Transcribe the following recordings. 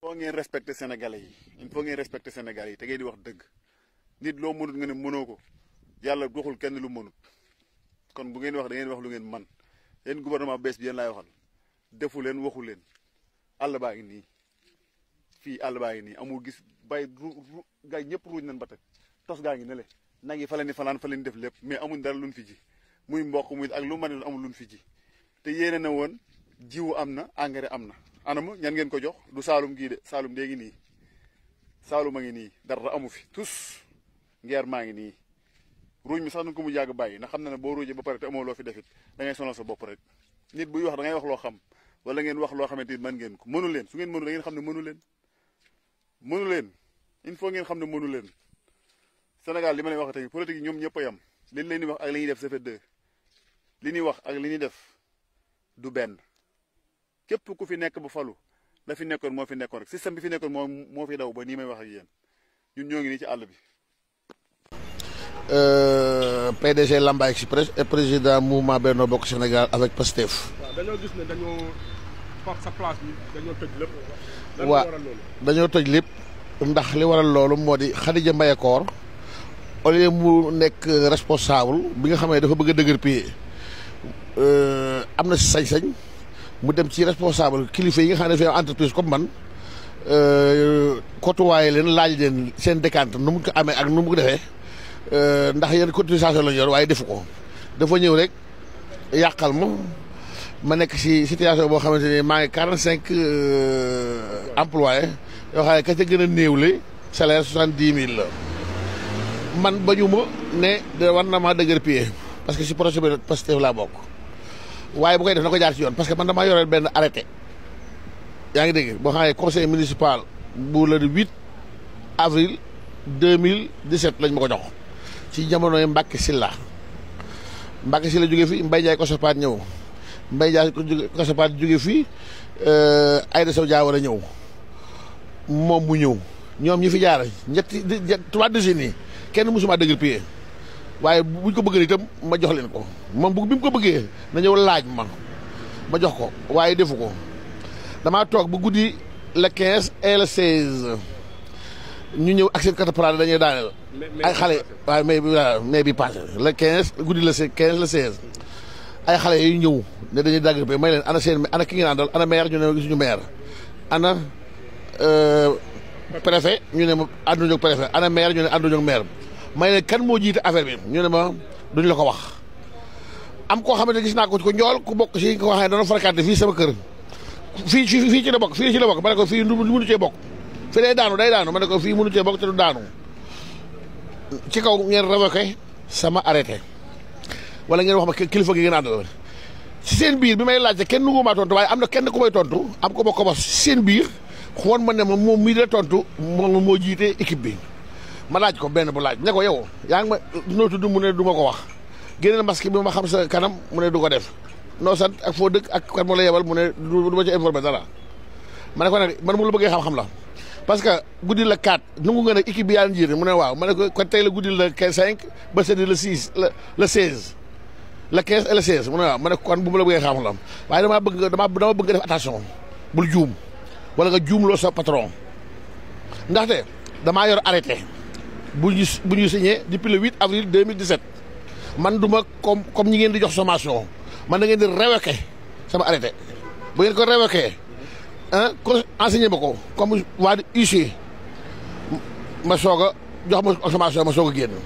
faut ngeen respecter sénégalais yi il faut ngeen respecter sénégalais yi te ngeen di wax dëgg nit loo mënut nga ne mënoo ko yàlla waxul kenn lu mënut kon bu ngeen wax da ngeen wax lu ngeen man yéen gouvernement bees bi yéen laay waxal defu leen waxu leen àll baa ngi nii fii àll baa ngi nii amul gis bay ru ru gaa ñëpp ruuj nañ ba teg tos gaa ngi ne le nag yi fa leen di fanaan fa leen def lépp mais amuñ dara luñ fi ji muy mboq muy ak lu mën amul luñ fi ji te yéene na woon jiwu am na engrais am na anam ñan ngeen ko jox du saalum gii de saalum dee ngi nii saalum a ngi nii dara amu fi tous ngeer maa ngi nii ruuj mi sax nañ ko mu yàgg bàyyi ndax xam na ne boo ruujee ba pare te amoo loo fi defit da ngay sonal sa bopp rek nit buy wax da ngay wax loo xam wala ngeen wax loo xamante ni mën ngeen ko mënu leen su ngeen mënu da ngeen xam ne mënu leen mënu leen il faut ngeen xam ne mënu leen Sénégal li ma leen wax tey politique yi ñoom ñëpp a yam li leen di wax ak li ñuy def ça fait deux li ñuy wax ak li ñuy def du benn képp ku fi nekk ba falu la fi nekkoon moo fi nekkoon rek système bi fi nekkoon moo moo fi daw ba nii may wax ak yéen ñun ñoo ngi nii ci àll bi. PDG Lamba Express et président mouvement Benno Bokk Sénégal avec Pastef. waaw dañoo gis ne dañoo far sa place bi dañoo tëj lépp. lan waa waral loolu. dañoo tëj lépp ndax li waral loolu moo di Khadija Mbaye Koor au lieu mu nekk responsable bi nga xam ne dafa bëgg a dëgër pied am na si sañ-sañ mu dem ci responsable kilifa yi nga xam ne dafay am entreprise comme man kotuwaaye leen laaj leen seen décante nu mu ko amee ak nu mu ko defee ndax yéen cotisation lañu yor waaye defu ko dafa ñëw rek yàqal ma ma nekk si situation boo xamante ni maa ngi quarante cinq employés yoo xam ne ka ca gën a néewle salaire soixante dix mille la man bañu ma ne de war na maa dëgër pied parce que si projet bi Pastef laa bokk waaye bu koy def na ko jaar ci yoon parce que man damaa yoreel benn arrêté yaa ngi dégg boo xam ne conseil municipal bu le 8 avril 2017 lañ ma ko jox ci jamonoy Mbacke Sylla Mbacke Sylla jóge fi Mbaye Ndiaye Kosopaat ñëw Mbaye Ndiaye Kosopaat jóge fi Aïda Sow Dia war a ñëw moom mu ñëw ñoom ñi fi jaar ñetti trois décennies kenn mësuma dëgër pied waaye buñ ko bëggee itam ma jox leen ko moom bu bi mu ko bëggee na ñëw laaj ma ma jox ko waaye defu ko damaa toog bu guddi le 15 et le 16 ñu ñëw ak seen catapult dañuy daaneel. ay xale waaye mai bi waaw mai bi passé le 15 guddi le 15 le 16 ay xale yu ñëw ne dañuy dagg ba may leen ana seen ana ki ngeen àndal ana maire ñu ne gisuñu maire ana préfet ñu ne ma ànduñu ak préfet ana maire ñu ne ànduñu ak maire may leen kan moo jiite affaire bi ñu ne ma duñ la ko wax. am koo xamante gis naa ko ko njool ku bokk si ko waxee dana fréquenté fii sama kër fii ci fii ci la bokk fii ci la bokk ma ne ko fii du mënu cee bokk fi day daanu day daanu ma ne ko fii mënu cee bokk te du daanu ci kaw ngeen révoqué sama arrêté wala ngeen wax ma kilifa gi ngeen àndal ci seen biir bi may laajte kenn nu maa tontu waaye am na kenn ku may tontu am ko ma ko wax seen biir xoon ma ne ma moom mii de tontu moom moo jiite équipe bi ma laaj ko benn bu laaj ne ko yow yaa ngi ma noo tudd mu ne du ma ko wax génneel masque bi ma xam sa kanam mu ne du ko def noo sant ak foo dëkk ak kan moo la yebal mu ne du ma ci informé dara ma ne ko nag man mu la bëggee xam-xam la parce que guddi la 4 nungu nga nag équipe bi yaa njiite mu ne waaw ma ne ko kon tey la guddi la 5 ba sedi le 6 le le 16 le 15 et le 16 mu ne waaw ma ne ko kon bu ma la bëggee xam-xam la waaye damaa bëgg nga dama dama bëgg nga def attention bul juum wala nga juumloo sa patron ndaxte damaa yor arrêté bu ñu bu ñu signé depuis le 8 avril 2017 man du ma comme comme ñi ngeen di jox sommation man da ngeen di révoqué sama arrêté bu ngeen ko révoqué ah ko enseigné ma ko comme waa di UC ma soog a jox ma sommation ma soog a génn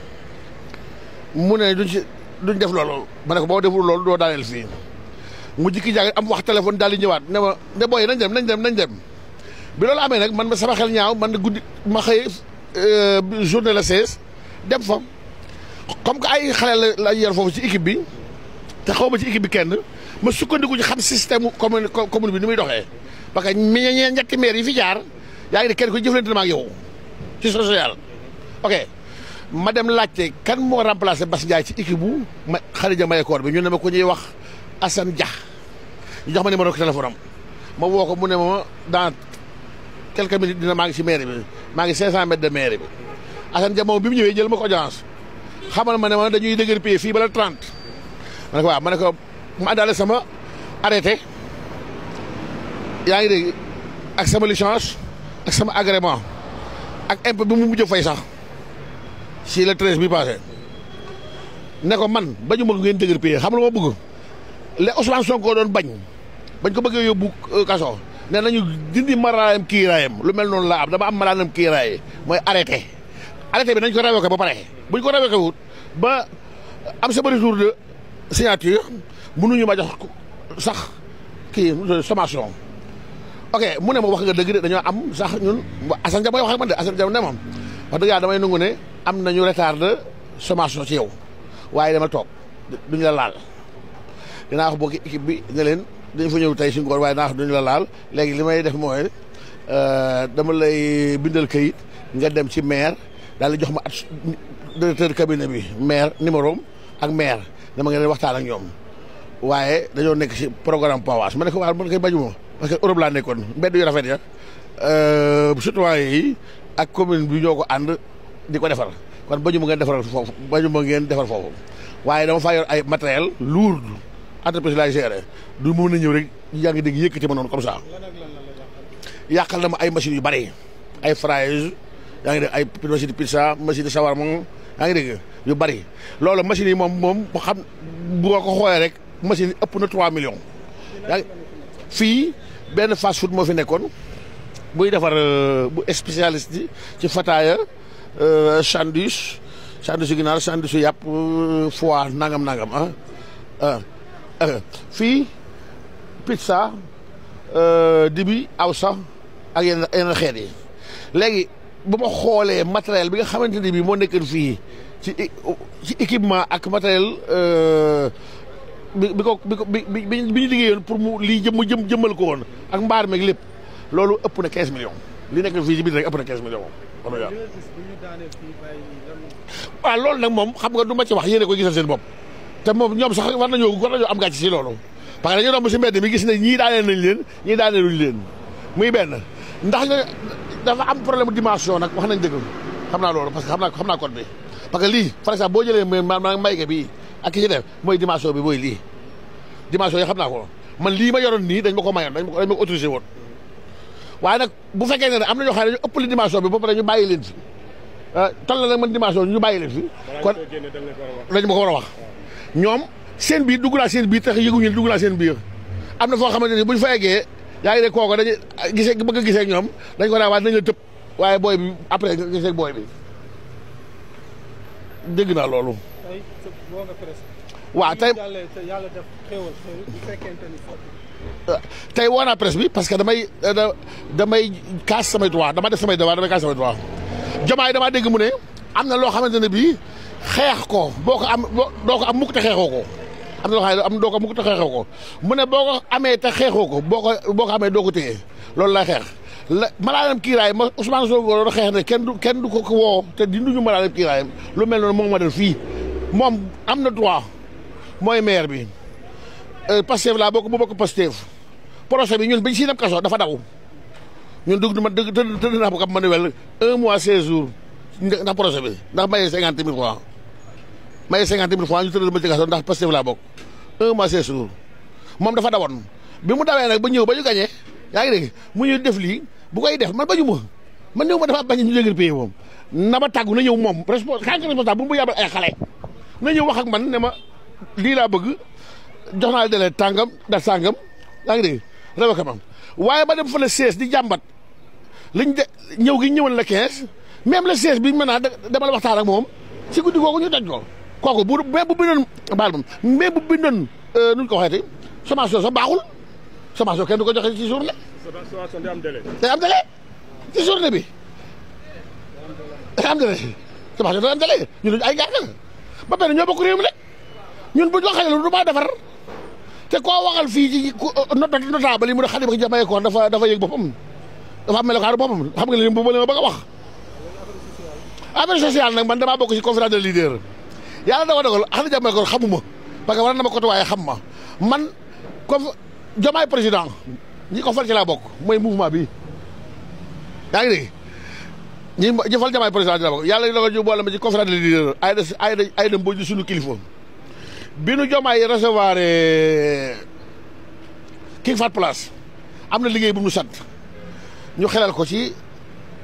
mu ne duñ si duñ def loolu ma ne ko boo deful loolu doo daaneel fii mu jikki jàng am wax téléphone daal di ñëwaat ne ma ne booy nañ dem nañ dem nañ dem bi loolu amee nag man ma sama xel ñaaw man guddi ma xëy journée la 16 dem fa comme que ay xale la la yor foofu ci équipe bi te xaw ma ci équipe bi kenn ma sukkandiku ci xam système commune commune bi ni muy doxee parce que ñe ñetti maire yi fi jaar yaa ngi ne kenn ko jëflante na ma ak yow ci social. ok ma dem laajte kan moo remplacé Bass Ndiaye ci équipe bu ma Khadija Mahécor bi ñu ne ma ko ñuy wax Assane Dia ñu jox ma numéro téléphone am ma woo ko mu ne ma dans quelques minutes dina maa ngi si maire bi maa ngi 500 mètres de maire bi Assane Dia moom bi mu ñëwee jël ma ko audience xamal ma ne ma dañuy dëgër pay fii bala 30 ma ne ko waaw ma ne ko ma àndaale sama arrêté yaa ngi dégg ak sama licence ak sama agrément ak impôt bi mu mujj fay sax si le treize bi passé ne ko man bañu ma ngeen dëgër payé xam lu ma bëgg le Ousmane Sonko doon bañ bañ ko bëggee yóbbu kaso nee nañu dindi maraayam kiiraayam lu mel noonu laa am dama am maraayam kiiraay mooy arrêté arrêté bi nañ ko révoqué ba pare buñ ko révoqué wut ba am sama retour de signature mënuñu ma jox sax kii sommation ok mu ne ma wax nga dëgg de dañoo am sax ñun Assane Dia mooy wax ak man de Assane Dia ne moom wax dëgg yàlla damay nangu ne am nañu retard de sommation ci yow waaye dama toog duñu la laal dinaa wax bokki équipe bi ne leen dañu fa ñëw tey si ngoon waaye dinaa wax duñu la laal léegi li may def mooy dama lay bindal kayit nga dem ci maire daal di jox ma at directeur cabinet bi maire numéro ak maire dama ngeen waxtaan ak ñoom waaye dañoo nekk si programme PAWAS ma ne ko waaw man koy bañuma parce que Europe laa nekkoon mbedd yu rafet ya citoyen yi ak commune bi ñoo ko ànd di ko defar kon bañuma ngeen defar foofu bañuma ngeen defar foofu waaye dama faa yor ay matériel lourd entreprise laay gérer du mën a ñëw rek yaa ngi dégg yëkkati ma noonu comme ça yàqal na ma ay machines yu bari ay fraises yaa ngi dégg ay machine de pizza machine de shawarma yaa ngi dégg yu bari loolu machines yi moom moom bu xam bu ko xoolee rek machine yi ëpp na 3 millions. yaa ngi fii benn fast food moo fi nekkoon buy defar bu spécialiste yi ci fataaya sandwich sandwich yu ginaar sandwich yu yàpp foie nangam nangam ah fii pizza dibi awsa ak yenn yenn xeet yi léegi bu ma xoolee matériel bi nga xamante ni bii moo nekkoon fii ci ci équipement ak matériel bi bi ko bi ko bi bi ñu liggéeyoon pour mu lii jëm mu jëm jëmmal ko woon ak mbaar meeg lépp loolu ëpp na 15 millions li nekk fii ci biir rek ëpp na 15 millions xam nga waaw loolu nag moom xam nga du ma ci wax yéene ko gisal seen bopp te moom ñoom sax war nañoo war nañoo am gàcce si loolu parce que dañu romb si mbedd mi gis ne ñii daaneel nañ leen ñii daaneeluñ leen muy benn ndax dafa am problème dimension nag wax nañ dëgg xam naa loolu parce que xam naa xam naa code bi parce que lii par exemple boo jëlee maanaam mayge bi ak ki ci def mooy dimension bi mooy lii dimension yi xam naa ko man lii ma yoroon nii dañ ma ko mayoon dañ ma ko dañ ma ko autorisé woon waaye nag bu fekkee ne am na ñoo xam ne dañu ëpp li dimension bi ba pare ñu bàyyi leen fi tal na nag man dimension ñu bàyyi leen fi kon dañ ma ko war a wax ñoom seen biir dugg naa seen biir tax yëguñu dugg naa seen biir am na foo xamante ni buñ fa eggee yaa ngi ne kooku dañuy gisee bëgg a gisee ak ñoom dañ ko daan waaye dañ la tëb waaye booy bi après nga gisee ak booy bi dégg naa loolu. waaw tey tey woo naa presse bi parce que damay damay kaas samay droit dama def samay devoir damay kaas samay droit jomaay damaa dégg mu ne am na loo xamante ne bii xeex ko boo ko am doo ko am mukk te xeexoo ko am na loo xam ne am doo ko mukk te xeexoo ko mu ne boo ko amee te xeexoo ko boo ko boo ko amee doo ko téye loolu lay xeex la malaanam kiiraay ma Ousmane Sonko doon xeex ne kenn du kenn du ko woo te dinduñu malaanam kiiraayam lu mel noonu moom ma def fii moom am na droit mooy maire bi Pastef laa bokk bu bokk Pastef procès bi ñun biñ si dem kaso dafa daw ñun dugg ma dëgg tëdd naa ko manuel un mois seize jours ndax procès bi ndax mayee cinquante mille francs mayee cinquante mille francs ñu tëdd ma ci kaso ndax Pastef laa bokk un mois seize jours moom dafa dawoon bi mu dawee nag ba ñëw ba ñu gañee yaa ngi dégg mu ñu def lii bu koy def man bañu ma man ñëw ma dafa bañ ñu jégal pays moom na ma tàggu na ñëw moom responsable xanaa responsable bu mu yabal ay xale na ñëw wax ak man ne ma lii laa bëgg jox naa dele tàngam da sàngam yaa ngi dégg rewa ka mam waaye ba dem fa la 16 di jàmbat liñ de ñëw gi ñëwoon la 15 même le 16 bi maintenant dama la waxtaan ak moom si guddi googu ñu daj ko kooku bu mais bu bindoon baal moom mais bu bindoon nuñ ko waxeeti sommation sax baaxul sommation kenn du ko joxe ci journée. sommation day am délai. day am délai ci journée bi day am délai sommation day am délai ñu duñ ay gàkk ba pare ñoo bokk réew mi rek ñun buñ waxee lu du maa defar te koo waxal fii ci notable yi mu ne Khalifa Diamaye ko dafa dafa yëg boppam dafa am melokaanu boppam xam nga li bu ma bëgg a wax affaire sociale nag man damaa bokk ci conférence de leader yàlla dafa dogal Khalifa Diamaye ko xamuma parce que war na ma côté waaye xam ma man comme Diomaye président ñi ko fal ci laa bokk mooy mouvement bi yaa ngi dégg ñi ñi fal Diomaye président ci laa bokk yàlla dogal ñu boole ma ci conférence de leader ay da ay da ay da mboj suñu kilifa bi nu Diomaye recevoir King Fahd Palace am na liggéey bu mu sant ñu xelal ko ci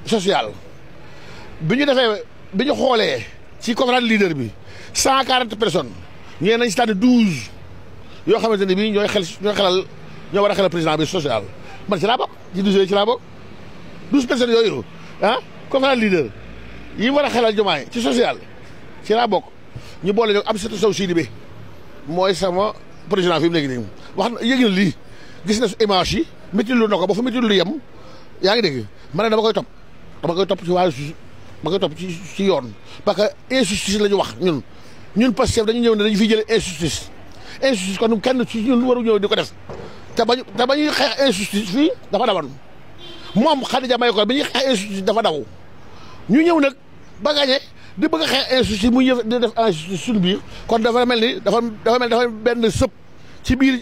social bi ñu defee bi ñu xoolee ci conférence leader bi cent quarante personnes ñee nañ si tànn douze yoo xamante ne bii ñooy xel ñooy xelal ñoo war a xelal président bi social man ci laa bokk ci douze yooyu ci laa bokk douze personnes yooyu ah conférence leader yi war a xelal jomaay ci social ci laa bokk ñu boole ñoo am surtout sow Sidibé mooy sama président fi mu nekk nii wax na yëg na lii gis na image yi métti lu na ko ba fa métti lu yem yaa ngi dégg ma ne dama koy topp dama koy topp ci waa dama koy topp ci ci yoon parce que injustice la ñu wax ñun ñun Pastef dañu ñëw ne dañu fiy jëlee injustice injustice kon kenn ci ñun waru ñëw di ko def te bañu te ba ñuy xeex injustice fii dafa dawoon moom Khadija may ko bi ñuy xeex injustice dafa daw ñu ñëw nag ba gagné di bëgg a xeex injustice mu ñëw di def injustice suñu biir kon dafa mel ni dafa dafa mel ni dafa benn sëb ci biir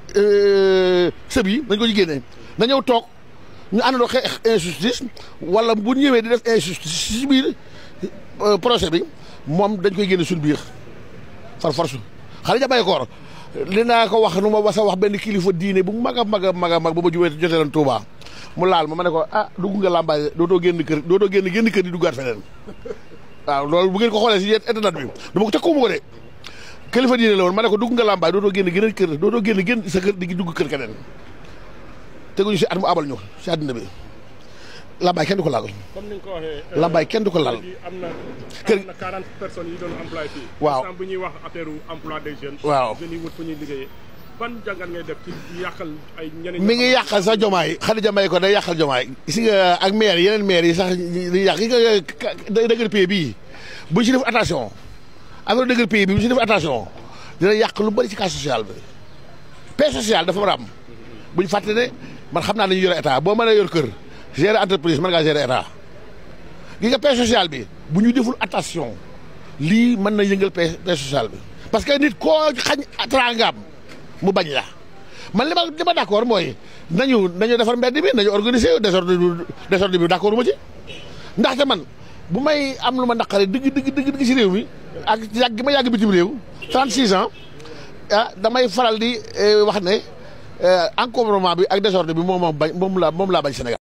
sëb yi dañ ko ci génnee na ñëw toog ñu àndandoo xeex injustice wala bu ñëwee di def injustice ci biir procès bi moom dañ koy génne suñu biir far force Khadija bay koor li naa ko wax nu ma wasa wax benn kilifa diine bu mag a mag a mag a mag ba ma jubee jotee leen Touba mu laal ma ma ne ko ah dugg nga làmbaay dootoo génn kër dootoo génn génn kër di duggaat feneen waaw loolu bu ngeen ko xoolee si yéen internet bi dama ko tëkkuwuma ko de kilifa diine la woon ma ne ko dugg nga làmbaay dootoo génn génn kër dootoo génn génn sa kër di dugg kër keneen teguñu si at mu abal ñu si àddina bi làmbaay kenn du ko laal comme ni nga ko waxee. làmbaay kenn du ko laal léegi am na. Kër- am na 40 personnes yi doon employé fii. Waaw. instant bu ñuy wax affaire emploi des jeunes. Waaw. jeunes yi wut fu ñuy liggéeyee. ban jàngat ngay def ci yàqal ay ñeneen. mi ngi yàqal sax jomaay Khadija may ko day yàqal jomaay gis nga ak maire yeneen maire yi sax di yàq gis nga dëgër pays bii buñ si def attention affaire dëgër pays bi buñ si def attention dina yàq lu bëri ci cas social bi paix sociale dafa war a am buñ fàtte ne man xam naa dañu yore état boo mënee yor kër gérer entreprise mën ngaa gérer état gis nga paix sociale bi bu ñu deful attention lii mën na yëngal paix paix sociale bi parce que nit koo xañ teraangaam mu bañ la man li ma li ma d' accord mooy nañu nañu defar mbedd bi nañu organiser désordre bi désordre bi d' accord ma ci ndaxte man bu may am lu ma naqare dëgg dëgg dëgg dëgg si réew mi ak yàgg gi ma yàgg bitim réew 36 ans ah damay faral di eh, wax ne eh, encombrement bi ak désordre bi moom moom bañ moom laa moom laa bañ Sénégal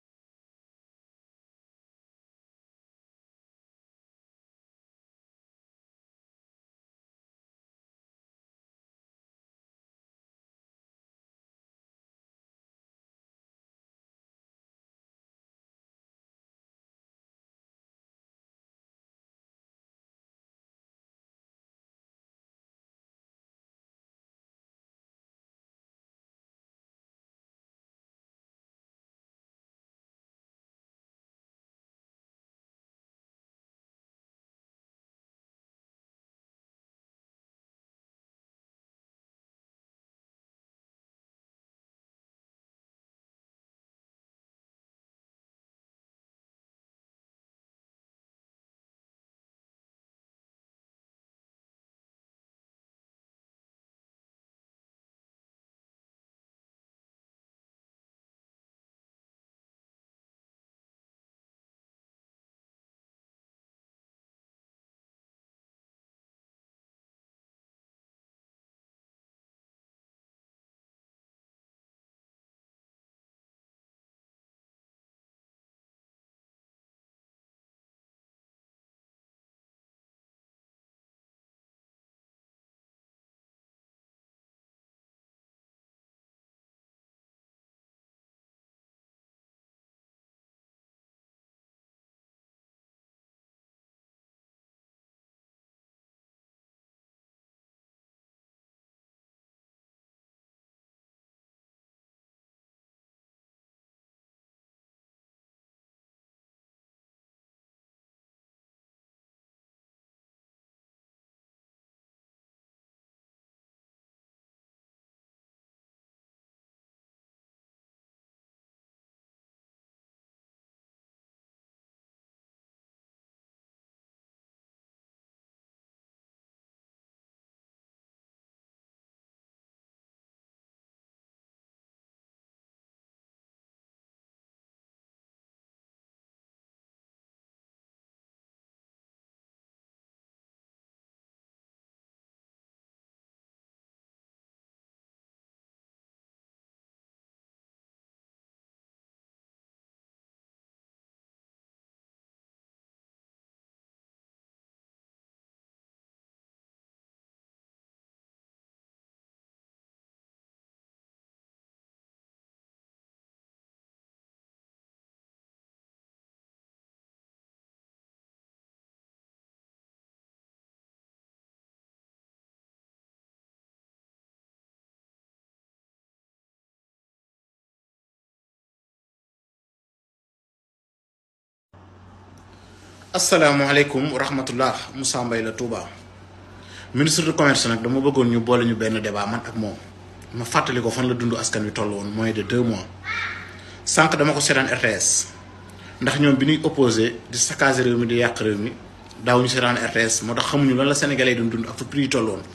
asalaamaaleykum wa rahmatullah Moussa Mbaye la Touba ministre de commerce nag dama bëggoon ñu boole ñu benn débat man ak moom ma fàttali ko fan la dund askan wi toll woon moins de deux mois sànq dama ko seetaan RTS ndax ñoom bi ñuy opposé di saccager réew mi di yàq réew mi daawuñu seetaan RTS moo tax xamuñu lan la sénégalais yi doon dund ak fu prix yi toll woon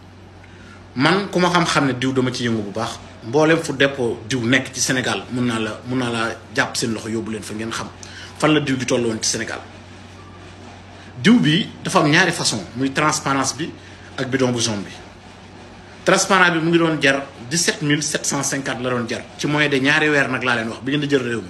man ku ma xam-xam ne diw dama ci yëngu bu baax mboolem fu dépôt diw nekk ci Sénégal mun naa la mun naa laa jàpp seen loxo yóbbu leen fa ngeen xam fan la diw di toll woon ci Sénégal diw bi dafa am ñaari façon muy transparence bi ak bidon bu jaune bi transparent bi mu ngi doon jar 17 750 la doon jar ci moyen de ñaari weer nag laa leen wax bi ngeen di jël réew mi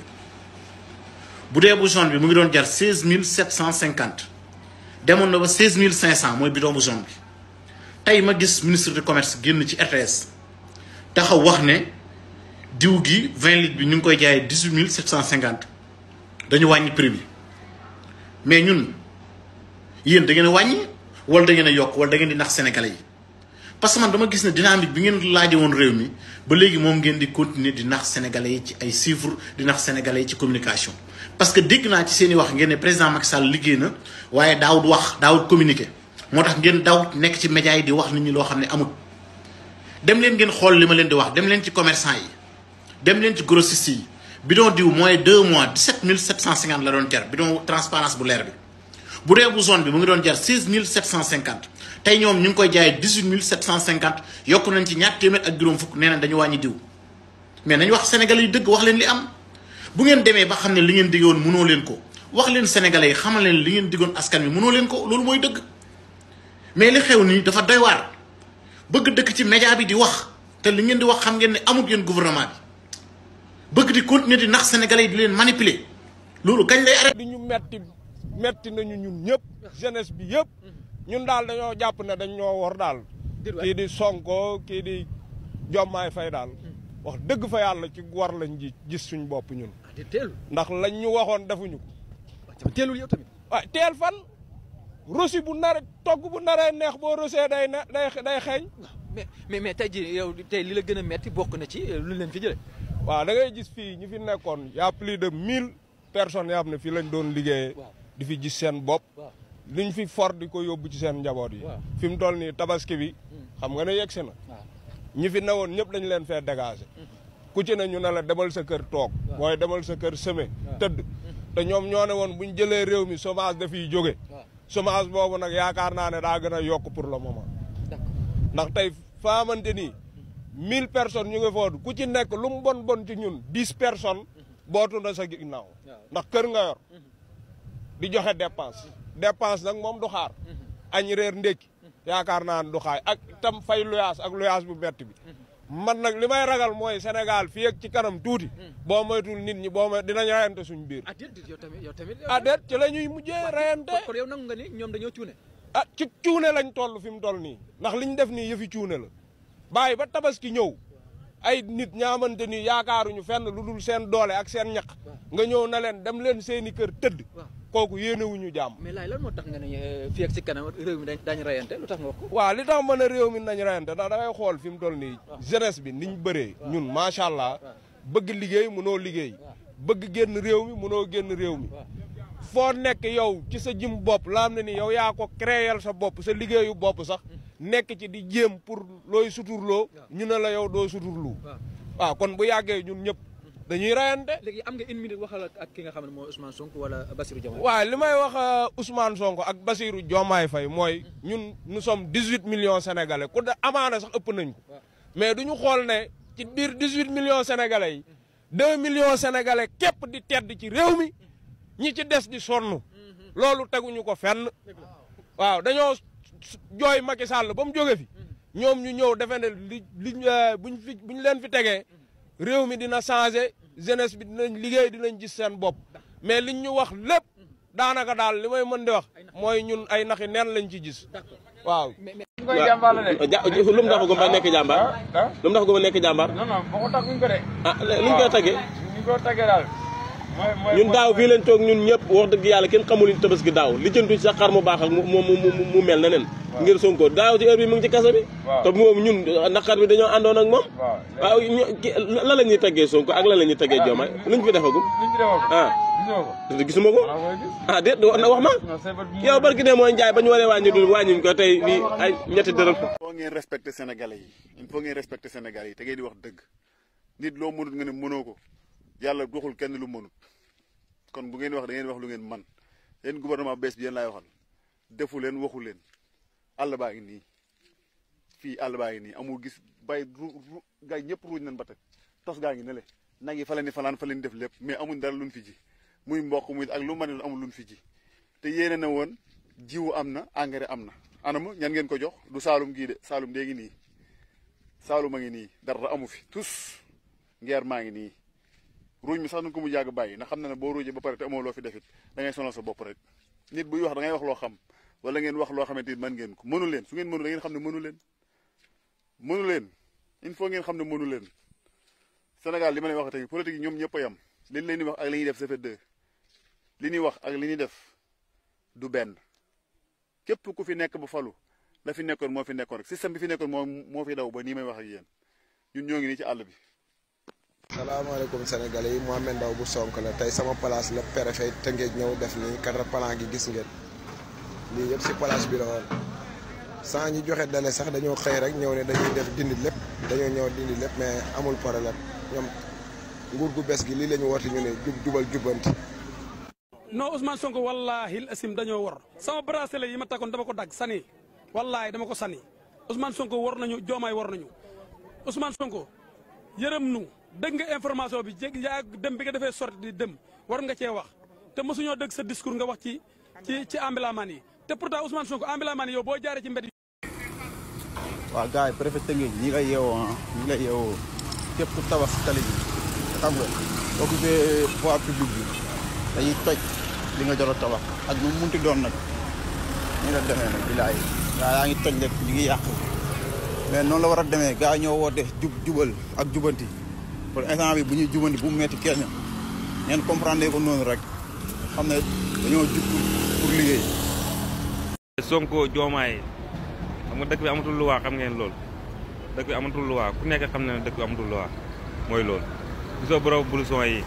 bu dee bu jaune bi mu ngi doon jar 16 750 demoon na ba 16 500 mooy bidon bu jaune bi tey ma gis ministre du commerce génn ci RTS taxaw wax ne diw gi 20 litres bi ñu ngi koy jaayee 18 750 dañu wàññi prix bi mais ñun yéen da ngeen a wàññi wala da ngeen a yokk wala da ngeen di nax sénégalais yi parce que man dama gis ne dynamique bi ngeen laaje woon réew mi ba léegi moom ngeen di continuer di nax sénégalais yi ci ay chiffres di nax sénégalais yi ci communication. parce que dégg naa ci seen i wax ngeen ne président Macky Sall liggéey na waaye daawut wax daawut communiquer moo tax ngeen daawut nekk ci médias yi di wax nit ñi loo xam ne amut. dem leen ngeen xool li ma leen di wax dem leen ci commerçant yi dem leen ci grossiste yi bidon diw mooy 2 mois 17 750 la doon jar bidon transparence bu leer bi. bu dee bu zone bi mu ngi doon jar 16 750 tey ñoom ñu ngi koy jaayee 18 750 yokk nañ ci ñaar téeméer ak juróom fukk nee nañ dañu wàññi diw mais nañu wax sénégalais yi dëgg wax leen li am bu ngeen demee ba xam ne li ngeen diggoon mënoo leen ko wax leen sénégalais yi xamal leen li ngeen diggoon askan wi mënoo leen ko loolu mooy dëgg mais li xew nii dafa doy waar bëgg dëkk ci média bi di wax te li ngeen di wax xam ngeen ne amut yéen gouvernement bi bëgg di continuer di nax sénégalais yi di leen manipuler loolu kañ lay arrêté. di ñu metti metti nañu ñun ñëpp jeunesse bi yëpp ñun daal dañoo jàpp ne dañ ñoo war daal kii di Sonko kii di Diomaye Faye daal wax dëgg fa yàlla ci war lañ ji gis suñ bopp ñun ndax lañ ñu waxoon defuñu ko teelul yow tamit waaw teel fan rosi bu nar togg bu naree neex boo rosee day ne day day xeeñ mais mais mais tey jii yow tey li la gën a metti bokk na ci lu leen fi jëlee waaw da ngay gis fii ñi fi nekkoon y a plus de mille personnes yoo xam ne fii lañ doon liggéeyee di fi gis seen bopp liñ fi for di ko yóbbu ci seen njaboot yi fi mu toll nii tabaski bi xam nga ne yegsi na ñi fi newoon ñëpp dañ leen fee dégager ku ci ne ñu ne la demal sa kër toog mooy demal sa kër seme tëdd te ñoom ñoo ne woon buñ jëlee réew mi chômage dafiy jóge chômage boobu nag yaakaar naa ne daa gën a yokk pour le moment ndax tey faamante ni mille personnes ñu ngi foofu ku ci nekk lu mu bon bon ci ñun dix personnes bootu na sa ginnaaw ndax kër nga yor di joxe dépense dépense nag moom du xaar añ reer ndékki yaakaar naa ne du xaay ak itam fay luyaas ak luyaas bu metti bi man nag li may ragal mooy Sénégal fii ak ci kanam tuuti boo moytul nit ñi boo may dinañ rayante suñ biir ah déet yow tamit yow tamit ah déet ci la ñuy mujjee rayante kon yow nangu nga ni ñoom dañoo cuune ah ci cuune lañ toll fi mu toll nii ndax liñ def nii yëfi cuune la bàyyi ba tabaski ñëw ay nit ñaamante ni yaakaaruñu fenn lu dul seen doole ak seen ñaq nga ñëw na leen dem leen seeni kër tëdd kooku yéenewuñu jàmm mais laay lan moo tax nga ne fii ak si kanam réew mi dañ dañ rayante lu tax nga wax ko waaw li tax mën a réew mi nañ rayante ndax da ngay xool fi mu toll nii jeunesse bi niñ bëree ñun macha allah bëgg liggéey mënoo liggéey bëgg génn réew mi mënoo génn réew mi foo nekk yow ci sa jëm bopp la am ne ni yow yaa ko créer sa bopp sa liggéeyu bopp sax nekk ci di jéem pour looy suturloo ñu ne la yow doo suturlu waaw kon bu yàggee ñun ñëpp dañuy rayante léegi am nga une minute waxal ak ki nga xam ne mooy Ousmane Sonko wala Bassirou Diomaye waaw li may wax Ousmane Sonko ak Bassirou Diomaye Faye mooy ñun nous sommes dix huit millions sénégalais ku da amaana sax ëpp nañ ko mais du ñu xool ne ci biir dix huit millions sénégalais yi deux millions sénégalais képp di tedd ci réew mi ñi ci des di sonn loolu teguñu ko fenn waaw dañoo jooy Macky Sall ba mu jóge fi ñoom ñu ñëw defe ne li li buñ fi buñ leen fi tegee réew mi dina changé jeunesse bi dinañ liggéey dinañ gis seen bopp mais liñ ñu wax lépp daanaka daal li may mën di wax mooy ñun ay naxi neen lañ ci gis waaw lu mu tax ko ba nekk jàmbaar lu mu tax ko ba nekk jàmbaar non non boo ko tax ñu ko de. ah lu ñu koy tagee ñu ko tagee daal ñun daaw fii leen toog ñun ñëpp wax dëgg yàlla kenn xamul ñu tabaski daaw li jëntuñ sax xar mu baax ak mu mu mu mu mel na nen ngir Sonko daaw ci heure bi mu ngi ci kaso bi te moom ñun naqar bi dañoo àndoon ak moom waaw lan la ñuy teggee Sonko ak lan la ñuy teggee Diomaye luñ fi defagum ah gisuma ko ah déet na wax ma yow barki de mooy njaay ba ñu waree wàññi dul wàññiñ ko tey fii ay ñetti dërëm il faut ngeen respecter sénégalais yi il faut ngeen respecter sénégalais yi te ngeen di wax dëgg nit loo mënut nga ne mënoo ko yàlla doxul kenn lu mënut kon bu ngeen wax da ngeen wax lu ngeen man yéen gouvernement bees bi yéen laay waxal defu leen waxu leen àll baa ngi nii fii àll baa ngi nii amul gis bay ru ru gaa ñëpp ruuj nañ ba teg tos gaa ngi ne le nag yi fa leen di falaan fa leen def lépp mais amuñ dara luñ fi ji muy mboq muy ak lu ma ne amul luñ fi ji te yéene na woon jiwu am na engrais am na anama ñan ngeen ko jox du saalum gii de saalum dee ngi nii saalum a ngi nii dara amu fi tous ngeer maa ngi nii ruuj mi sax nañ ko mu jàgg bàyyi ndax xam na ne boo ruujee ba pare te amoo loo fi defit da ngay sonal sa bopp rek nit buy wax da ngay wax loo xam wala ngeen wax loo xamante ni mën ngeen ko mënu leen su ngeen mënu da ngeen xam ne mënu leen mënu leen il faut ngeen xam ne mënu leen Sénégal li ma leen wax tey politique yi ñoom ñëpp a yam li ñu leen di wax ak li ñuy def ça fait deux li ñuy wax ak li ñuy def du benn képp ku fi nekk ba falu la fi nekkoon moo fi nekkoon rek système bi fi nekkoon moo moo fi daw ba nii may wax ak yéen ñun ñoo ngi nii ci àll bi. salaamaaleykum sénégalais yi Mohamed Ndaw bu Sonko la tey sama place la préfet Tëngéej ñëw def nii quatre plan gi gis ngeen lii yëpp si place bi la woon sans ñu joxe dale sax dañoo xëy rek ñëw ne dañuy def dindi lépp dañoo ñëw dindi lépp mais amul problème ñoom nguur gu bees gi lii la ñu woote ñu ne jub jubal jubbanti non Ousmane Sonko wallaahi asim dañoo war sama bracelet yi ma takkoon dama ko dagg sani wallaahi dama ko sani Ousmane Sonko war nañu joomaay war nañu Ousmane Sonko yërëm nu dégg nga information bi jég yaa dem bi nga defee sorti di dem war nga cee wax te mosuñoo dégg sa discours nga wax ci ci ci ambilaman yi te pourtant Ousmane Sonko ambilaman yi yow boo jaaree ci mbedd waaw gars yi préfet Tëngéej ñi lay yeewoo ah ñi lay yeewoo képp ku tabax si tali bi xam nga occupé voie publique bi dañuy toj li nga jot a tabax ak nu mu munti doon nag ñu la demee nag bilaay gaa yaa ngi toj rek ñu ngi yàq mais noonu la war a demee gaa ñoo woote jub jubal ak jubanti pour instant bi bu ñuy jubanti bu mu metti kenn ngeen comprendre ko noonu rek xam ne dañoo jub pour liggéey. Sonko Diomaye xam nga dëkk bi amatul luwaa xam ngeen loolu dëkk bi amatul luwaa ku nekk xam ne dëkk bi amatul luwaa mooy loolu gisoo borom blouson yi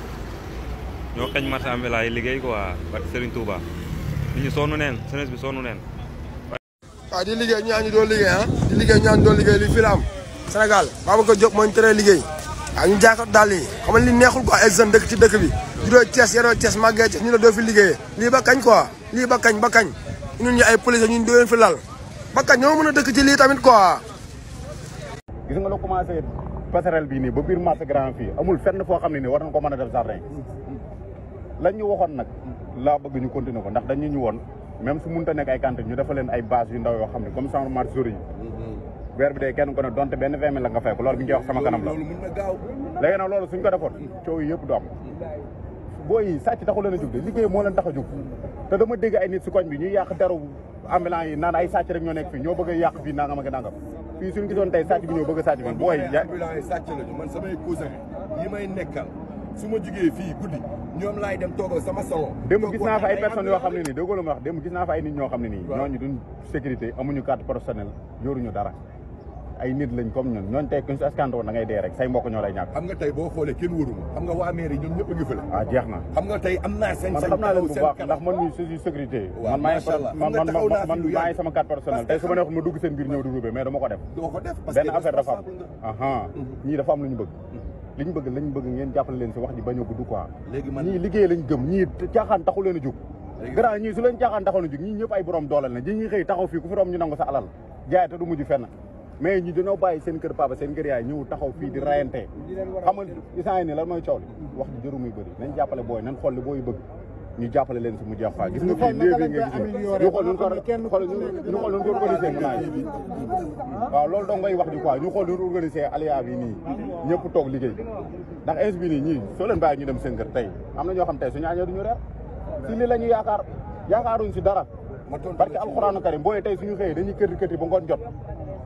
ñoo xañ marché ambulant yi liggéey quoi barke Serigne Touba nit ñi sonn neen jeunesse bi sonn neen waaw di liggéey ñaa ñu doon liggéey ah di liggéey ñaa ñu doon liggéey li fi la am Sénégal Babacar Diop moo ñu teree liggéey waaw ñu jaakot daal yi xam nga li neexul quoi ay jeunes dëkk ci dëkk bi juddoo Thiès yaroo Thiès màggee Thiès ñu ne doo fi liggéeyee lii ba kañ quoi lii ba kañ ba kañ ñun ñu ay police ñun doo leen fi lal ba kañ ñoo mën a dëkk ci lii tamit quoi gis nga la commencé passerelle bii nii ba biir marché grand fii amul fenn foo xam ne nii war nañ ko mën a def jardin lañ ñu waxoon nag laa bëgg ñu continuer ko ndax dañu ñu woon même su mënta nekk ay cantine ñu defal leen ay base yu ndaw yoo xam ne comme genre marché jour yi weer bi dee kenn ko ne donte benn vingt mille la nga fay ko loolu bi ñu koy wax sama kanam la léegi nag loolu suñ ko defoon coow yi yëpp du am booy yi sàcc taxu leen a jug de liggéey moo leen tax a jug te dama dégg ay nit si koñ bi ñuy yàq deru ambulant yi naan ay sàcc rek ñoo nekk fii ñoo bëgg a yàq fii nangam ak nangam fii suñu gisoon tey sàcc bi ñëw bëgg a sàcc bi booy ambulant yi sàcc lañu man samay cousin yi may nekkal su ma jugee fii guddi ñoom laay dem toogal sama salon démb gis naa fa ay personnes yoo xam ne nii déggoo la ma wax démb gis naa fa ay nit ñoo xam ne nii ñooñu duñ sécurité amuñu carte professionnelle yoruñu dara ay nit lañ comme ñun ñooñu tey kuñ si askante woon da ngay dee rek say mbokk ñoo lay ñàkk xam nga tey boo xoolee kenn wóoruma xam nga waa mairie ñoom ñëpp a ngi fële ah jeex na xam nga tey am naa sañ man sañ xam naa leen bu baax ndax man mii si sécurité man maa man man man maa ngi sama carte personnelle tey su ma neexoon ma dugg seen biir ñëw di rubé mais dama ko def doo ko def benn affaire dafa am aha ñii dafa am lu ñu bëgg li ñu bëgg lañ bëgg ngeen jàppale leen si wax ji bañ a gudd quoi ñii liggéey lañ gëm ñii caaxaan taxu leen a jug grand ñii su leen caaxaan taxoon a jug ñii ñëpp ay borom dooleel na ñi ñuy xëy taxaw fii ku fi rom ñu nangu sa alal jaay te du mujj fenn mais ñi dañoo bàyyi seen kër papa seen kër yaay ñëw taxaw fii di rayante xam nga isaan yi ni lan mooy coow li wax ji jëru muy bëri nañ jàppale booy nañ xool li booy bëgg ñu jàppale leen si mu jeex quoi gis nga fii léegi nga gis ñu xool ñu ko xool ñu xool ñu ko organisé mu naaj waaw loolu dong ngay wax ji quoi ñu xool ñu organisé alia bi nii ñëpp toog liggéey ndax ins bi nii ñii soo leen bàyyi ñu dem seen kër tey am na ñoo xam tey suñu añoo duñu reer si lii la ñu yaakaar yaakaaruñ si dara parce que alxuraanu karim booy tey suñu xëyee dañuy kër kër ba ngoon jot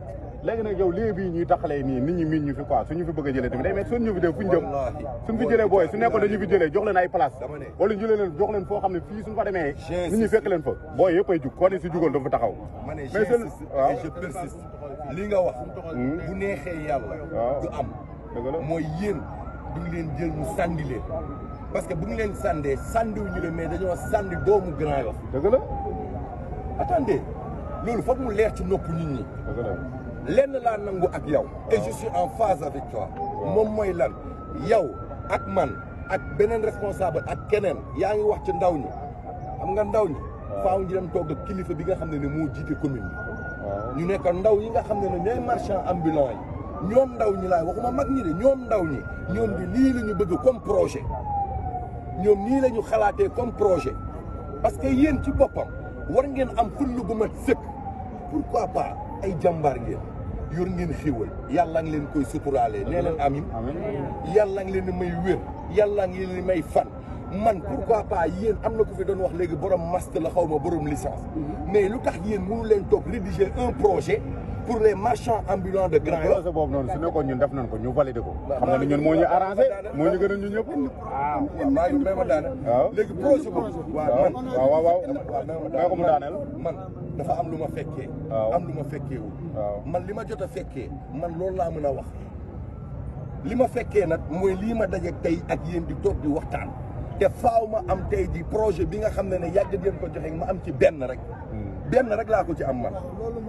léegi nag yow lii bii ñuy taxalee nii nit ñi miin ñu fi quoi suñu fi bëgg a jëlee tamit day mais suñ ñu fi def fu ñu jëm suñ fi jëlee booy su nekkoon dañu fi jëlee jox leen ay place wala ñu jëlee leen jox leen foo xam ne fii suñ fa demee nit ñi fekk leen fa booy yëpp ay jug koo ne si jugoon dafa taxaw ma ne mais seen waaw je persiste li nga wax bu neexee yàlla du am mooy yéen du ngi leen jël mu sànni leen parce que bu ngi leen sàndee sàndiwuñu leen mais dañoo sànni doomu Grand Yoff dëgg la attendez loolu foog mu leer ci nopp nit ñi lenn laa nangu ak yow et je suis en phase avec toi moom mooy lan yow ak man ak beneen responsable ak keneen yaa ngi wax ci ndaw ñi xam nga ndaw ñi faaw ñu dem toog ak kilifa bi nga xam ne ne moo jiite commune bi ñu nekk ndaw yi nga xam ne ne ñooy marchand ambulant yi ñoom ndaw ñi laay waxuma mag ñi de ñoom ndaw ñi ñoom di lii la ñu bëgg comme projet ñoom nii la ñu xalaatee comme projet parce que yéen ci boppam war ngeen am fulla gu mat sëkk pourquoi pas ay jàmbaar ngeen yor ngeen xéwal yàlla ngi leen koy suturaalee nee leen amin yàlla ngi leen di may wér yàlla ngi leen di may fan man pourquoi pas yéen am na ko fi doon wax léegi borom master la xaw ma borom licence mais lu tax yéen mënu leen toog rédiger un projet pour les marchands ambulants de Grand Yoff projet boobu noonu su nekkoon ñun def nañ ko ñu validé ko xam nga ne ñun moo ñu arrangé moo ñu gën a ñu ñëpp waaw maa ngi may ma daane léegi projet boobu waaw man waaw waaw waaw may ko mu daaneel man dafa am lu ma fekkee am lu ma fekkeewul man li ma jot a fekkee man loolu laa mën a wax li ma fekkee nag mooy lii ma daje tey ak yéen di toog di waxtaan te faaw ma am tey ji projet bi nga xam ne ne yàgg ngeen ko joxe ma am ci benn rek benn rek laa ko ci am man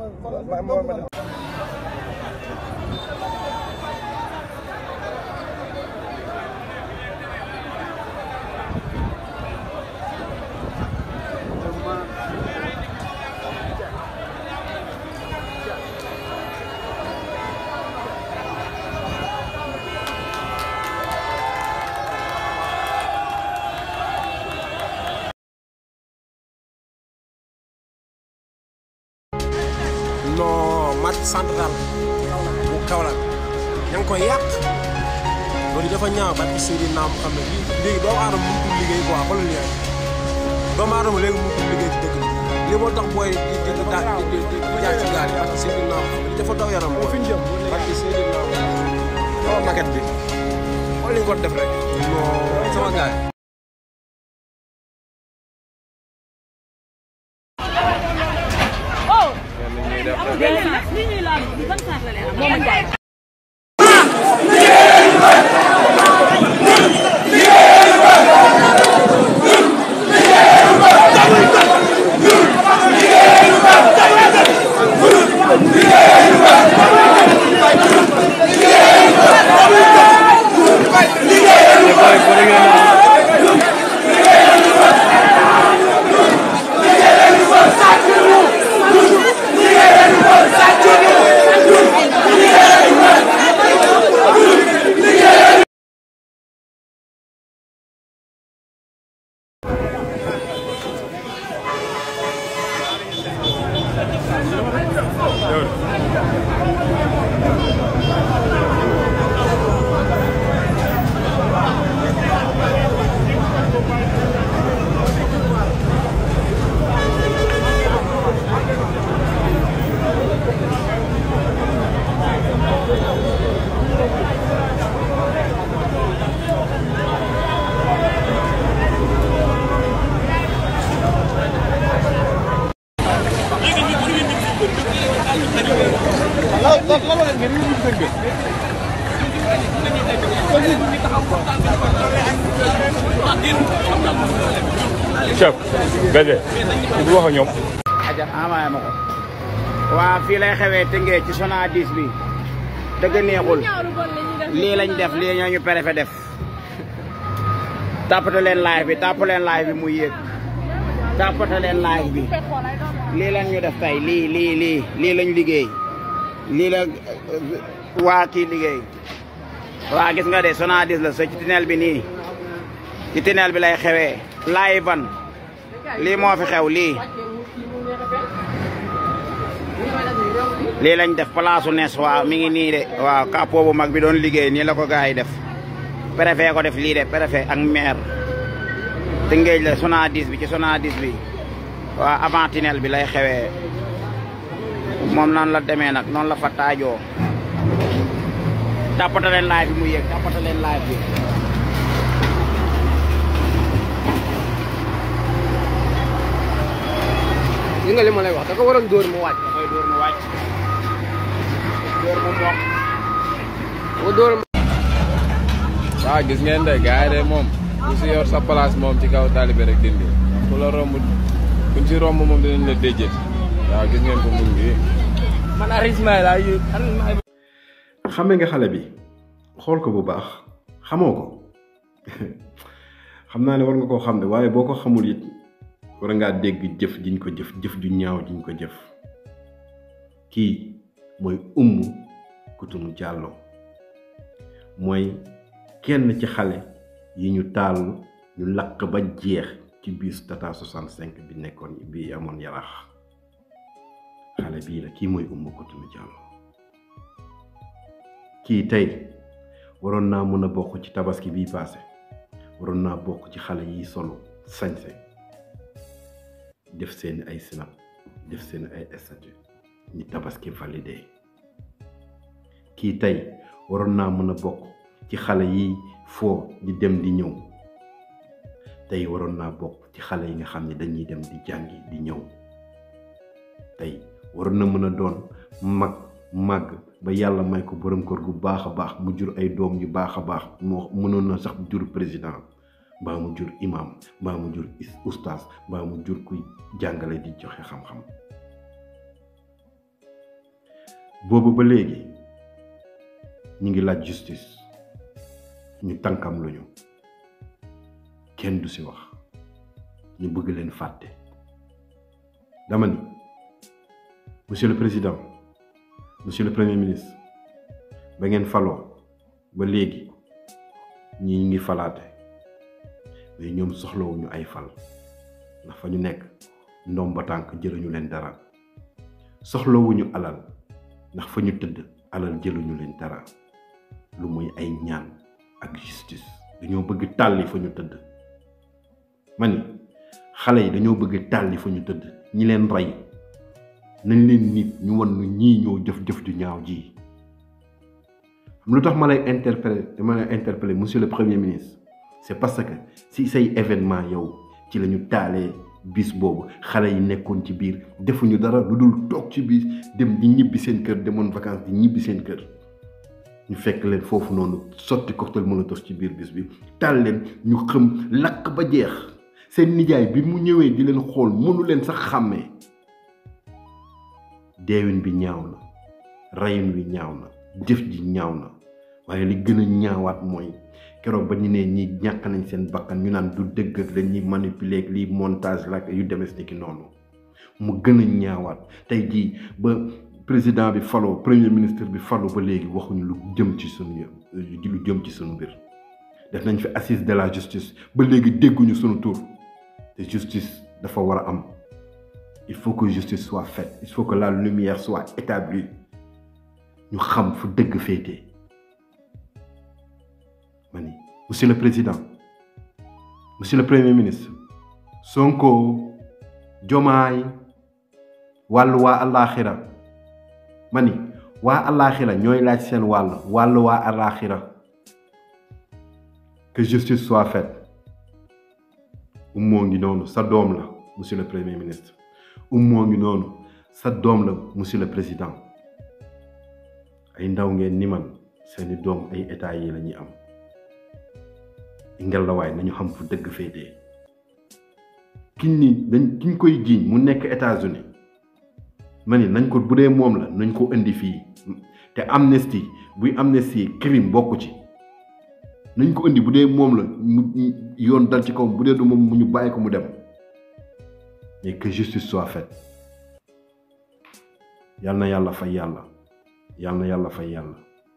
non marché central bu Kaolack ña ngi koy yàq loolu dafa ñaaw ba ci di naam xam ne lii léegi doomu aadama mënutul liggéey quoi xoolal lii rek doomu aadama léegi mënutul liggéey ci dëkk bi lii moo tax booy di di di daal di di di jaar ci gaal yi parce que Seydou Naam xam ne dafa daw yaram booy fi ñu jëm parce que Seydou Naam sama maquette bi xool li ñu ko def rek non sama gars yi chef Bédé du wax ak ñoom. aja amaye ma ko waa fii lay xewee tëngee ci Sonadis bi dëgg neexul lii lañ def lii ñoo ñu préfet def tàppate leen live bi tàpp leen live bi muy yéeg tàppate leen live bi lii lañ ñu def tey lii lii lii lii lañ liggéey lii la waa kii liggéey waa gis nga de Sonadis la so ci tunnel bi nii ci tunnel bi lay xewee live ban lii moo fi xew lii lii lañ def palaasu nes waaw mi ngi nii de waaw capot bu mag bi doon liggéey nii la ko gars yi def préfet ko def lii de préfet ak maire Tëngéej la Sonadis bi ci Sonadis bi waaw avant tunnel bi lay xewee moom noonu la demee nag noonu la fa taajoo tàppata leen live bi mu yéeg tàppata leen live bi li nga li ma lay wax da ko waroon dóor mu wàcc. da koy dóor mu wàcc dóor mu mokk ko dóor waaw gis ngeen de gars yi de moom ku si yor sa place moom ci kaw taalibe rek dindi ku la romb kuñ si romb moom dinañ la déjjati waaw gis ngeen ko mu ngi man arisma laa yu xame nga xale bi xool ko bu baax xamoo ko xam naa ne war nga koo xam ne waaye boo ko xamul it war ngaa dégg jëf jiñ ko jëf jëf ju ñaaw jiñ ko jëf kii mooy Oumou Coutoum Diallo mooy kenn ci xale yi ñu taal ñu lakk ba jeex ci biis Tata 65 bi nekkoon bi amoon yaraax xale bii la kii mooy Oumou Coutoum Diallo kii tey waroon naa mën a bokk ci tabaski bii paase waroon naa bokk ci xale yi solo sañse def seen ay sinap def seen ay statut ñi tabaski validé kii tey waroon naa mën a bokk ci xale yi foo di dem di ñëw tey waroon naa bokk ci xale yi nga xam ne dañuy dem di jàngi di ñëw tey waroon na mën a doon mag màgg ba yàlla may ko borom kër gu baax a baax mu jur ay doom yu baax a baax moo mënoon na sax jur président mbaa mu jur imam mbaa mu jur ustaas mbaa mu jur kuy jàngale di joxe xam-xam boobu ba léegi ñu ngi laaj justice ñu tànkam luñu kenn du ci wax ñu bëgg leen fàtte dama ni monsieur le président monsieur le premier ministre ba ngeen faloo ba léegi ñi ngi falaate mais ñoom soxlawuñu ay fal ndax fa ñu nekk ndoom ba tànk jëluñu leen dara soxlawuñu alal ndax fa ñu tëdd alal jëluñu leen dara lu muy ay ñaan ak justice dañoo bëgg tàlli fa ñu tëdd ma ni xale yi dañoo bëgg tàlli fa ñu tëdd ñi leen rey nañ leen nit ñu wan nu ñii ñoo jëf-jëf ju ñaaw ji lu tax ma lay interpeller ma lay interpeller monsieur le premier ministre c'est parce que si say événement yow ci la ñu taalee bis boobu xale yi nekkoon ci biir defuñu dara lu dul toog ci biir dem di ñibbi seen kër demoon vacances di ñibbi seen kër ñu fekk leen foofu noonu sotti cocktail molotov ci biir bis bi taal leen ñu xëm lakk ba jeex seen nijaay bi mu ñëwee di leen xool mënu leen sax xàmmee deewin bi ñaaw na reyin wi ñaaw na jëf ji ñaaw na waaye li gën a ñaawaat mooy keroog ba ñu ne ñi ñàkk nañ seen bakkan ñu naan du dëgg ak dañuy manipuler ak lii montage la ak yu demes ni ki noonu mu gën a ñaawaat tey jii ba président bi faloo premier ministre bi faloo ba léegi waxuñu lu jëm ci sunu lu jëm ci sunu mbir def nañ fi assise de la justice ba léegi dégguñu sunu tur te justice dafa war a am il faut que justice soit faite il faut que la lumière soit établie ñu xam fu dëgg féete ma ni monsieur le président monsieur le premier ministre Sonko Jomaay wàllu waa àllaaxira ma ni waa àllaaxira ñooy laaj seen wàll wàllu waa àllaaxira que justice soit faite moo ngi noonu sa doom la monsieur le premier ministre moo ngi noonu sa doom la monsieur le président ay ndaw ngeen ni man seeni doom ay état yi la ñuy am ngelawaay nañu xam fu dëgg féetee kiñ ni dañ kiñ koy jiiñ mu nekk États-Unis ma ni nañ ko bu dee moom la nañ ko indi fii te amnistie buy amnistie crime bokku ci nañ ko indi bu dee moom la mu yoon dal ci kaw bu dee du moom mu ñu bàyyi ko mu dem mais que justice soit faite yal na yàlla fay yàlla yal na yàlla fay yàlla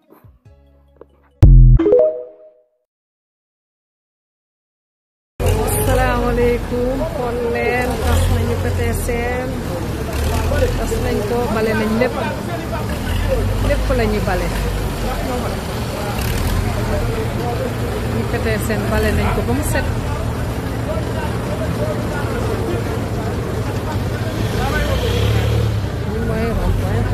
asalaamaaleykum xool leen tas nañu Petersen tas nañ ko bale nañ lépp lépp la ñu bale ñu Petersen bale nañ ko ba mu set ñu mooy rond-point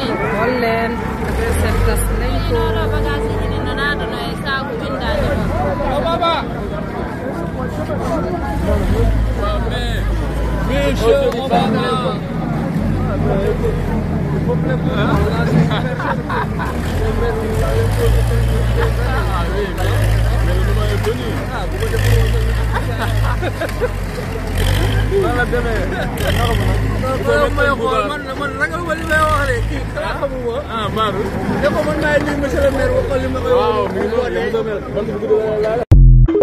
xool leen adversaire tas nañ ko Wala demee. may xool man man ragal ma li may wax de kii xanaa xamuma. ah Maodo. ne ko man maay nuyu monsieur le maire waxal li ma koy wax. waaw mi ngi noonu li mu mel. man bu gudd la la.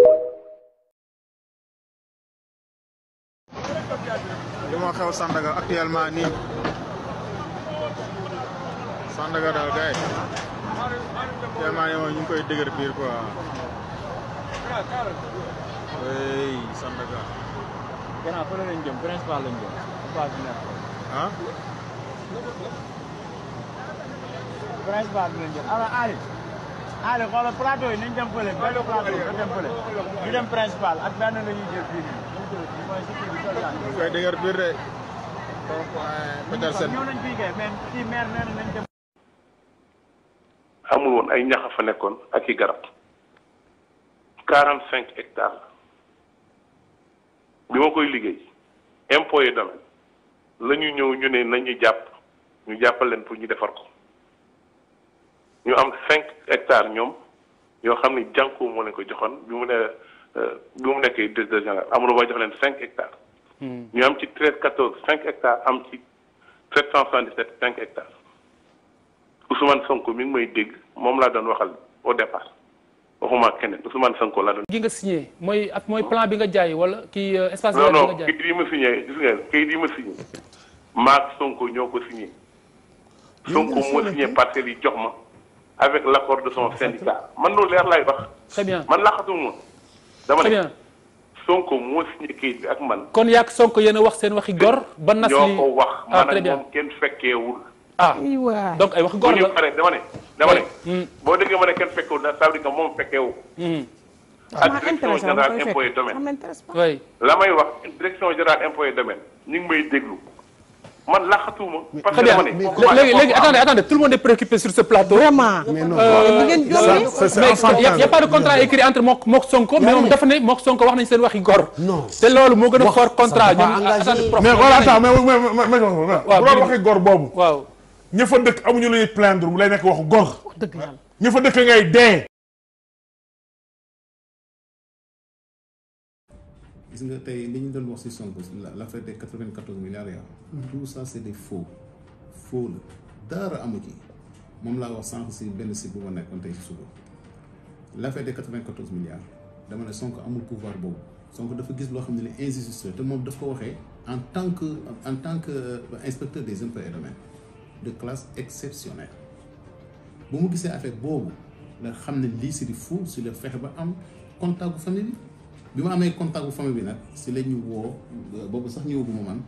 li moo xew Sandaga actuellement nii Sandaga daal gars yi actuellement nii moom ñu ngi koy dëgër biir quoi oui Sandaga. gannaaw fële lañ jëm principal lañ jëm. phase bi nekk. ah. principal bi lañ jëm alors Ali. Ali xoolal plateau yi nañ dem fële benn plateau nga dem fële. ñu dem principal ak benn la ñuy jël fii nii. mooy si kii bi sol yaa ñu koy dëgër biir de. donc Petersen. ñëw nañ fii kay mais kii maire nee na nañ dem. amul woon ay ñax fa nekkoon ak i garab quarante cinq hectares bi ma koy liggéey impôt yi domaine la ñu ñëw ñu ne nañu jàpp ñu jàppal leen pour ñu defar ko ñu am cinq hectares ñoom yoo xam ne jànku moo leen ko joxoon bi mu ne bi mu nekkee directeur général amul ba jox leen cinq hectares ñu am ci treize quatorze cinq hectares am ci sept cent soixante dix sept cinq hectares Ousmane Sonko mi ngi may dégg moom laa doon waxal au départ waxuma keneen Ousmane Sonko laa doon. gi nga signé mooy ak mooy plan bi nga jaay wala kii espace non vert bi non nga jaay kayit yi ma signé gis nga kayit yi ma signé maak Sonko ñoo ko signé Sonko moo signé parcelles yi jox ma avec l' accord de son syndicat man loolu leer laay wax. très bien man laxatuma dama très ne bien Sonko moo signé kayit bi ak man. kon yaak Sonko yéen a wax seen waxi gor ba nas ñoo li ko wax ah man très ak bien moom kenn fekkeewul. ah donc ay wax gor bu ñu la paree dama ne dama ne. boo déggee ma ne kenn fekkeewul ça veut dire que moom fekkeewu. ak direction générale impôt et domaine. oui la may wax direction générale impôt et domaine ñu ngi may déglu man laxatuma. parce très que bien dama ne. léegi léegi attendez attendez tout le monde est préoccupé sur ce plateau. vraiment. Mais non. Euh, ngeen ça- jommi. ça- c'est mais enfantin. y a y a pas de contrat écrit entre mook mook Sonko mais moom dafa ne mook Sonko wax nañ seen waxi gor. non te loolu moo gën a fort contrat ñoom. attendez prof mais voilà attends mais mais mais mais mais waaw bu doon waxee gor boobu. waaw ña fa dëkk amuñu lu ñuy plaindre mu lay nekk waxu gor. dëgg yàlla ña fa dëkk ngay dee. gis nga tey li ñu doon wax ci Sonko la l'affaire des 94 milliards ya tout ça c'est des faux faux la dara amu ci moom laa wax sànq ci benn site bu ma nekkoon tey ci suba l'affaire des 94 milliards dama ne Sonko amul pouvoir boobu Sonko dafa gis loo xam ne li injustice te moom daf ko waxee en tant que en tant que euh, inspecteur des impôts et domaines de classe exceptionnelle bu mu gisee affaire boobu la xam ne lii c'est du faux si la fexe ba am contact bu famille bi bi ma amee contact bu famille bi nag si la ñu woo boobu sax ñëwaguma man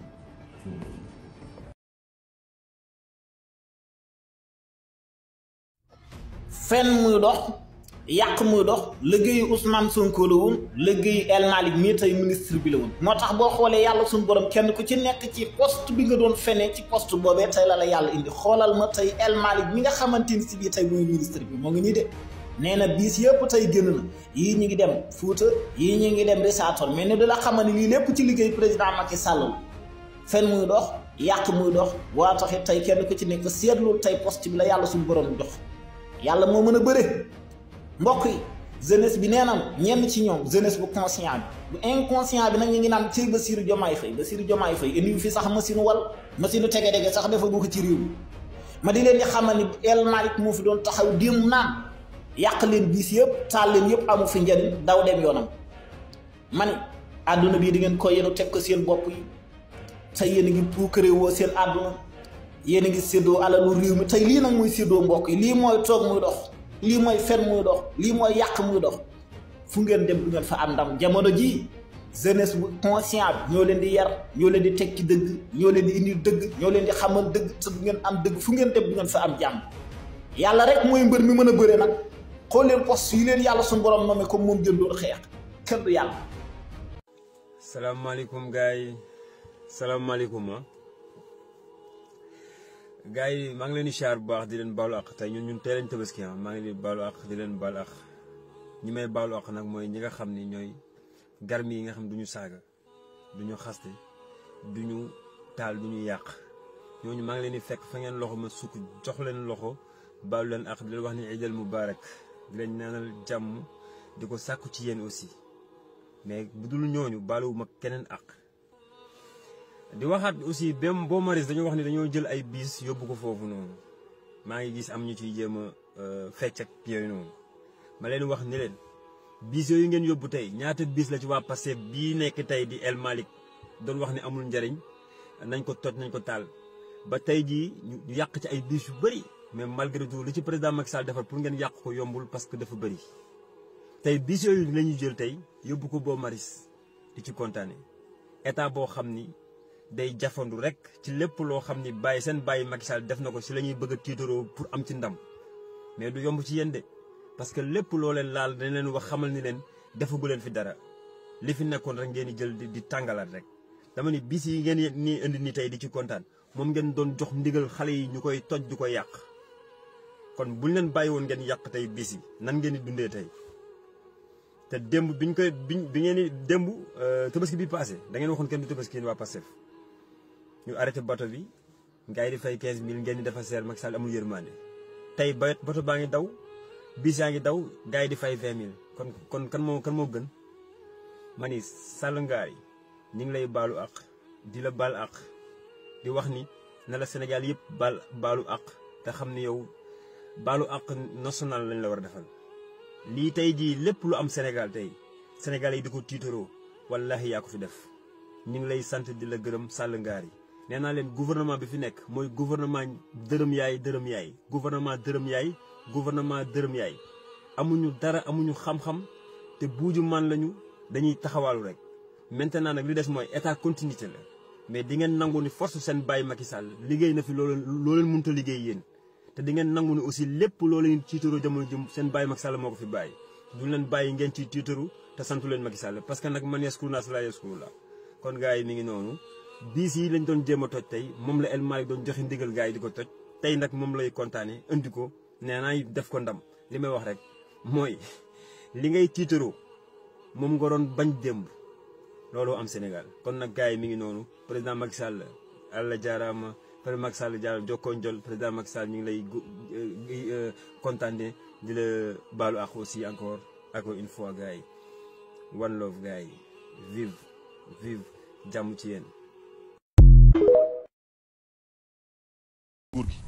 fen muy dox yàq muy dox liggéeyu Ousmane Sonko la woon liggéeyu El Malick mii tey ministre bi la woon moo tax boo xoolee yàlla suñu borom kenn ku ci nekk ci poste bi nga doon fenee ci poste boobee tey la la yàlla indi xoolal ma tey El Malick mi nga xamante ni si bii tey mooy ministre bi moo ngi nii de nee na biis yëpp tey génn na yii ñu ngi dem Fuuta yii ñu ngi dem Richard-Toll mais ne da la xamal ni lii lépp ci liggéey président Macky Sall la fen muy dox yàq muy dox waa taxit tey kenn ku ci nekk seetlu tey poste bi la yàlla suñu borom jox yàlla moo mën a bëre mbokk yi jeunesse bi nee na ñenn ci ñoom jeunesse bu conscient bi bu inconscient bi nag ñu ngi naan ci Bassirou Diomaye Faye Bassirou Diomaye Faye indi fi sax machine wal machine tege dege sax dafa ko ci réew mi ma di leen di xamal ni El Malick moo fi doon taxaw démb naan yàq leen biis yëpp taal leen yëpp amu fi njëriñ daw dem yoonam ma ni àdduna bii di ngeen ko yenu teg ko seen bopp yi tey yéen a ngi puukare woo seen àdduna yéen a ngi séddoo alalu réew mi tey lii nag muy séddoo mbokk yi lii mooy toog muy dox lii mooy fen muy dox lii mooy yàq muy dox fu ngeen dem du ngeen fa am ndam jamono jii jeunesse bu conscient bi ñoo leen di yar ñoo leen di teg ci dëgg ñoo leen di indi dëgg ñoo leen di xamal dëgg te du ngeen am dëgg fu ngeen dem du ngeen fa am jàmm yàlla rek mooy mbër mi mën a bëre nag xool leen poste yi leen yàlla suñu borom nommé comme moom jën doon xeex kenn du yàlla salaamaaleykum gars yi salaamaaleykum ah gars yi maa ngi leen di siyaar bu baax di leen baalu àq tey ñun ñun tey lañ tabaski ah maa ngi leen di baalu àq di leen baalu àq ñi may baalu àq nag mooy ñi nga xam ni ñooy garmi yi nga xam du ñu saaga du ñu xaste du ñu taal du ñu yàq ñooñu maa ngi leen di fekk fa ngeen loxo ma sukk jox leen loxo baalu leen àq di leen wax ni idal mubarak di leen ñaanal jàmm di ko sàkku ci yéen aussi mais bu dul ñooñu baaluwu ma keneen àq di waxaat aussi bem boo maris dañoo wax ni dañoo jël ay biis yóbbu ko foofu noonu maa ngi gis am ñu ciy jéem a fecc ak yooyu noonu ma leen wax ni leen biis yooyu ngeen yóbbu tey ñaata biis la ci waa Pastef bii nekk tey di El Malick doon wax ni amul njariñ nañ ko toj nañ ko taal ba tey jii ñu yàq ci ay biis yu bëri mais malgré tout li ci président Macky Sall defar pour ngeen yàq ko yombul parce que dafa bëri tey biis yooyu la ñu jël tey yóbbu ko boo maris di ci kontaane état boo xam ni day jafandu rek ci lépp loo xam ni bàyyi seen bàyyi Macky Sall def na ko si la ñuy bëgg a tiitaroo pour am ci ndam mais du yomb ci yéen de parce que lépp loo leen laal dañ leen wax xamal ni leen defagu leen fi dara li fi nekkoon rek ngeen di jël di tàngalaat rek. dama ni bis yi ngeen ni indi ni tey di ci kontaan moom ngeen doon jox ndigal xale yi ñu koy toj du ko yàq kon buñ leen bàyyi woon ngeen yàq tey bis yi nan ngeen di dundee tey. te démb biñ koy biñ bi ngeen di démb tabaski bi passé da ngeen waxoon kenn du tabaski yéen waa Pastef ñu arrêté bato bi gars yi di fay 15000 ngeen di dafa seer Macky Sall amul yërmande tey ba bato baa ngi daw bis yaa ngi daw gars yi di fay 20000 kon kon kan moo kan moo gën ma ni Sall ngaari ñu ngi lay baalu àq di la baal àq di wax ni na la Sénégal yëpp baal baalu àq te xam ni yow baalu àq national lañ la war a defal. lii tey jii lépp lu am Sénégal tey Sénégal yi di ko tiitaroo wallahi yaa ko fi def ñu ngi lay sant di la gërëm Sall ngaar yi nee naa leen gouvernement bi fi nekk mooy gouvernement dërëm yaay dërëm yaay gouvernement dërëm yaay gouvernement dërëm yaay amuñu dara amuñu xam-xam te buuju man lañu dañuy taxawaalu rek maintenant nag li des mooy état continuité la mais di ngeen nangu ni force seen bàyyi Macky Sall liggéey na fi loo leen loo leen mënta liggéey yéen te di ngeen nangu ni aussi lépp loo leen tiitaroo jamono jëm seen bàyyi Macky Sall moo ko fi bàyyi duñ leen bàyyi ngeen ci tiitaru te santu leen Macky Sall parce que nag man yaskuru naa si laa yaskuru la kon gars yi mi ngi noonu biis yi lañ doon jéem a toj tey moom la El Malick doon joxe ndigal gars yi di ko toj tey nag moom lay kontaane indi ko nee naa def ko ndam li may wax rek mooy li ngay tiitaroo moom nga doon bañ démb looloo am Sénégal kon nag gars yi mi ngi noonu président Macky Sall àlla jaaraama président Macky Sall jaaraama jokkoo njol président Macky Sall ñu ngi lay kontaane di la baalu ak aussi encore encore une fois gars yi one love gars yi vive vive jàmm ci yéen. nguur gi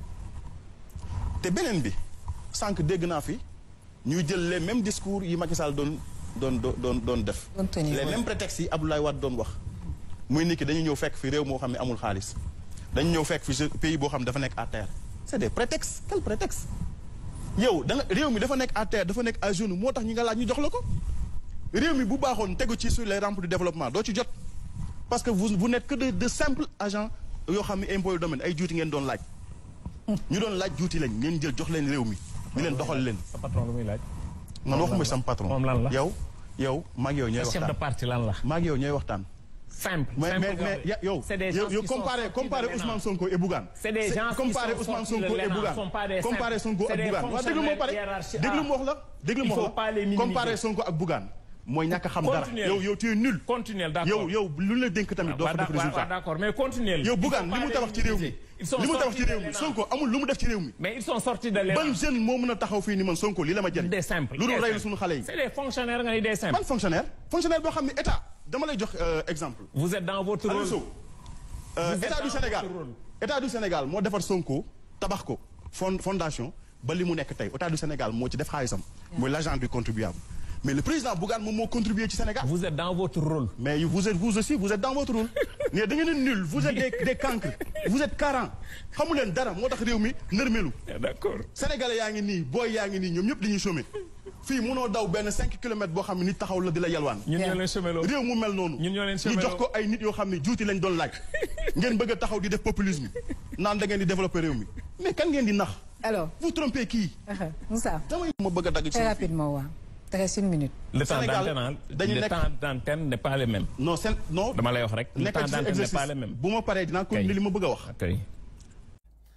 te beneen bi sànq dégg naa fi ñuy jël les mêmes discours yi Macky Sall doon doon doon doon def les mêmes prétextes yi Abdoulaye Wade doon wax muy nit ki dañu ñëw fekk fi réew moo xam ne amul xaalis dañu ñëw fekk fi pays boo xam ne dafa nekk à terre c'est des prétextes quel prétexte yow da nga réew mi dafa nekk à terre dafa nekk à genoux moo tax ñi nga laaj ñu jox la ko réew mi bu baaxoon tegu ci sur les rampes du développement doo ci jot parce que vous vous n'êtes que de de simples agents yoo xam ne impôt domaine ay juuti ngeen doon laaj ñu doon laaj juuti lañ ngeen jël jox leen réew mi di leen doxal leen sa patron lu muy laaj man waxuma sam patron moom lan la yow yow maag yow ñooy waxtaan chef de parti lan la maag yow ñooy waxtaan simple mais simple mais mais yow c'est des gens yow qui sont comparé sortis comparé de Ousmane l'ENA. Sonko et Bougane C'est des gens qui comparé sont Ousmane sortis de Sonko et l'ENA, Bougane sont pas des comparé simples. Sonko C'est ak des Bougane waaw déglu moo pare hiérarchie déglu A. moo wax la déglu Il moo faut wax pas les la minimiser. comparé Sonko ak Bougane mooy ñàkk a xam dara Continuez. yow yow tu es nul continuel d'accord yow yow lu la dénk tamit doo fa def résultat d'accord mais continuel yow Bougane li mu tabax ci réew mi Ils sont li mu tabax sortis ci réew de mi l'ENA. Sonko amul lu mu def ci réew mi mais ils sont sortis de l'ENA. ban jeune moo mën a taxaw fii ni man Sonko lii la ma jëriñ des simples lu dul des reylu simples. suñu xale yi c'est des fonctionnaires nga ni des simples ban fonctionnaire fonctionnaire boo xam ne état dama lay jox euh, exemple vous êtes dans votre Aliou rôle Sow euh, Vous êtes état dans du Sénégal votre rôle. état du Sénégal moo defar Sonko tabax ko fond fondation ba li mu nekk tey état du Sénégal moo ci def xaalisam mooy l'argent du contribuable mais le président Bougane moom moo contribué ci Sénégal vous êtes dans votre rôle mais vous êtes vous aussi vous êtes dans votre rôle mais da ngeen a nul vous êtes des des cancres vous êtes carents xamu leen dara moo tax réew mi nërmelu d'accord sénégalais yaa ngi nii booy yaa ngi nii ñoom ñëpp dañuy chômer fii munoo daw benn cinq kilomètres boo xam ne nit taxaw la di la yalwaan ñun ñoo leen chômeloo réew mu mel noonu ñun ñoo leen ñu chômeloo jox ko ay nit yoo xam ne juuti lañ doon laaj ngeen bëgg a taxaw di def populisme naan da ngeen di développer réew mi mais kan ngeen di nax alors vous trompez kii Moussa damay ma bëgg a dagg ci très rapidement waaw te reste une minute le temps Sénégal, d'antenne hein, dañu le nekk- temps d'antenne n'est pas le même non seen non dama lay wax rek le nekk temps ci d'antenne n'est exercice pas le même bu ma paree dinaa continuer li ma bëgg a wax kay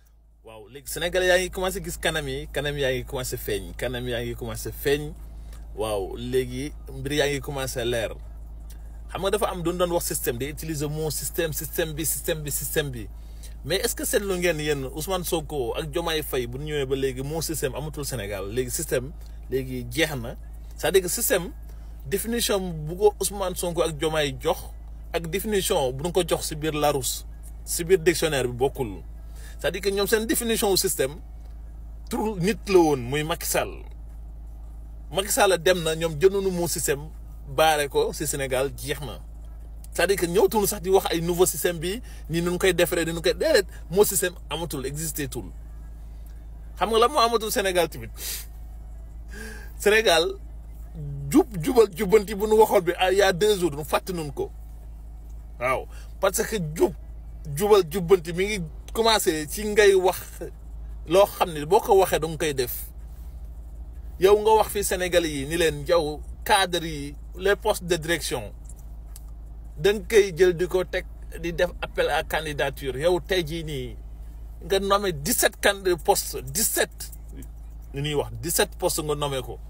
léegi Sénégal yaa ngi commencé gis kanam yi kanam yaa ngi commencé feeñ kanam yaa ngi commencé feeñ waaw léegi mbir yaa ngi commencé leer xam nga dafa am doon doon wax système di utiliser mot système système bi système bi système bi mais est-ce que seetlu ngeen yéen Ousmane Sonko ak Diomaye Faye bu ñu ñëwee ba léegi mot système amatul Sénégal léegi système léegi jeex na c'est-à-dire que système définition bu ko Ousmane Sonko ak Diomaye jox ak définition bu ñu ko jox si biir Larousse si biir dictionnaire bi bokkul c'est-à-dire que ñoom seen définition wu système tur nit la woon muy Macky Sall Macky Sall dem na ñoom jëndoonu moo système baare ko si Sénégal jeex na c'est-à-dire que ñëwtul sax di wax ay nouveau système bi nii nu koy defaree ni nu koy déedéet moo système amatul existé tul xam nga la moo amatul Sénégal tamit Sénégal jub jubal jubbanti bu nu waxoon bi il y a deux jours nu fàtte nun ko waaw parce que jub jubal jubbanti mi ngi commencé ci ngay wax loo xam ne boo ko waxee danga koy def yow nga wax fi Sénégal yi ni leen yow cadre yi les postes de direction da nga koy jël di ko teg di def appel à candidature yow tey jii nii nga nommé 17 can postes 17 lu ñuy wax 17 postes nga nommé ko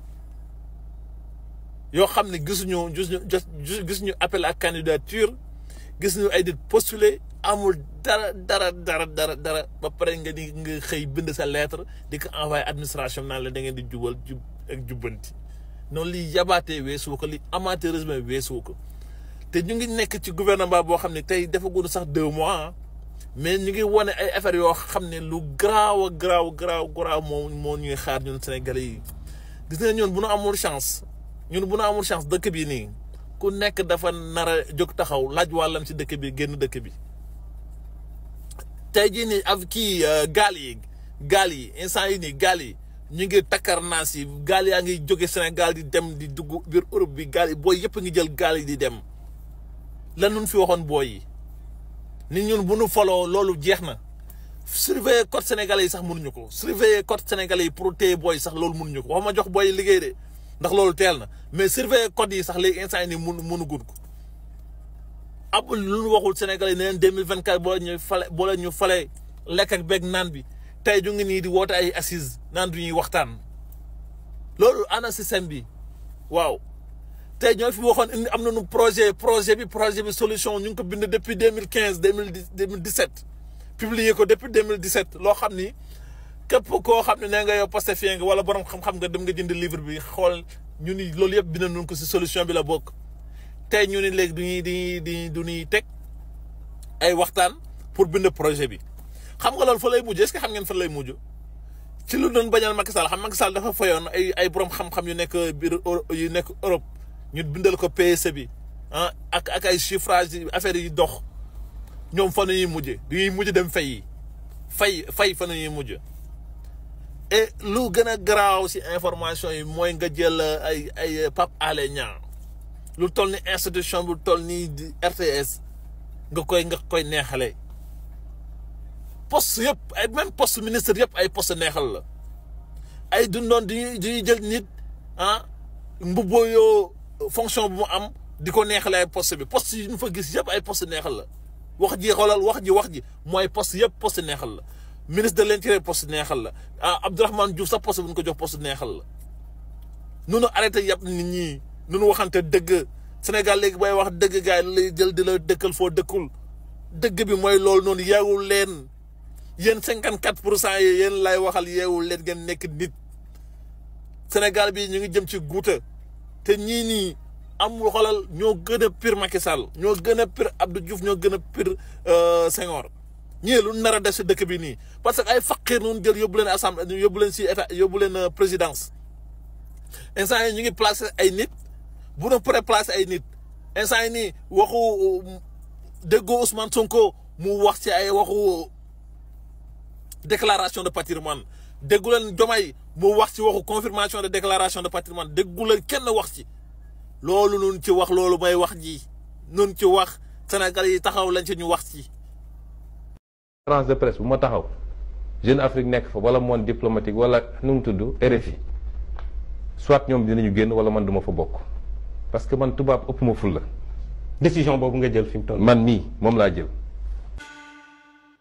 yoo xam ne gisuñu gisuñu gisuñu appel à candidature gis ñu ay nit postulé amul dara dara dara dara dara ba pare nga di nga xëy bind sa lettre di ko envoyé administration naan la da ngeen di jubal jub ak jubbanti noonu liy yabaatee weesu ko li amateurisme weesu ko te ñu ngi nekk ci gouvernement boo xam ne tey defaguñu sax deux mois mais ñu ngi wane ay affaires yoo xam ne lu garaaw a garaaw garaaw garaaw moo moo ñuy xaar ñun Sénégalais yi gis nga ñun bu nu amul chance ñun bu nu amul chance dëkk bi nii ku nekk dafa nar a jóg taxaw laaj wàllam ci dëkk bi génn dëkk bi tey jii nii ak kii gaal yi gaal yi instant yi nii gaal yi ñu ngi takkar naas yi gaal yaa ngi jóge Sénégal di dem di dugg biir Europe bi gaal yi booy yëpp ngi jël gaal yi di dem lan nun fi waxoon booy yi nit ñun bu nu foloo loolu jeex na surveiller code sénégalais yi sax mënuñu ko surveiller code sénégalais yi pour téye booy sax loolu mënuñu ko wax ma jox booy liggéey de ndax loolu teel na mais surveiller code yi sax léegi instant yi nii mënu mënu gudd ko ab lu ñu waxul sénégalais yi ne leen deux mille vingt quatre boo ñu fale boo leen ñu fale lekk ak beeg naan bi tey ñu ngi nii di woote ay assises naan du ñuy waxtaan loolu ana système bi waaw tey ñoo fi waxoon indi am nañu projet projet bi projet bi solution ñu ngi ko bind depuis deux mille quinze deux mille deux mille dix sept publié ko depuis deux mille dix sept loo xam ni képp koo xam ne nee nga yow Pastefien nga wala borom xam-xam nga dem nga jënd livre bi xool ñu ni loolu yëpp bind nañu ko si solution bi la bokk. tey ñu ni léegi du ñuy di di du ñuy teg ay waxtaan pour bind projet bi xam nga loolu fa lay mujj est-ce que xam ngeen fa lay mujj ci lu doon bañal Macky Sall xam Macky Sall dafa fayoon ay ay borom xam-xam yu nekk biir yu nekk Europe ñu bindal ko PSE bi ah ak ak ay chiffrage affaire yi dox ñoom fa ñuy mujj du ñuy mujj dem fay yi fay fay fa ñuy mujj et lu gën a garaaw si information yi mooy nga jël ay ay Pape Alé Niang lu toll ni institution bu toll ni RTS nga koy nga koy neexale poste yëpp ay même poste ministre yëpp ay poste neexal la ay dundoon di di jël nit ah mbubboo yoo fonction bu mu am di ko neexale ay poste bi poste yi ñu fa gis yëpp ay poste neexal la wax ji xoolal wax ji wax ji mooy poste yëpp poste neexal la ministre de l'intérieur poste neexal la ah Abdourahmane Diouf sax poste bu ñu ko jox poste neexal la nunu arrêté yàpp nit ñi nunu waxante dëgg Sénégal léegi booy wax dëgg gars yi lay jël di la dëkkal foo dëkkul dëgg bi mooy loolu noonu yeewul leen yéen cinquante quatre pour cent yi yéen lay waxal yeewul leen ngeen nekk nit Sénégal bi ñu ngi jëm ci guuta te ñii nii amul xoolal ñoo gën a pire Macky Sall ñoo gën a pire Abdou Diouf ñoo gën a pire Senghor ñii lu nar a def si dëkk bi nii parce que ay faqir noonu jël yóbbu leen assemblée yóbbu leen si état yóbbu leen présidence instant yi ñu ngi placé ay nit bu na pré placé ay nit instant yi nii waxu déggoo Ousmane Sonko mu wax ci ay waxu déclaration de patrimoine déggu leen Diomaye mu wax ci waxu confirmation de déclaration de patrimoine déggu leen kenn wax ci loolu nun ci wax loolu mooy wax ji nun ci wax Sénégal yi taxaw lañ ci ñu wax ci conférence de presse bu ma taxaw Jeune Afrique nekk fa wala monde diplomatique wala nu mu tudd RFI soit ñoom dinañu génn wala man duma fa bokk parce que man tubaab ëpp ma ful la décision boobu nga jël fi mu toll man mii moom laa jël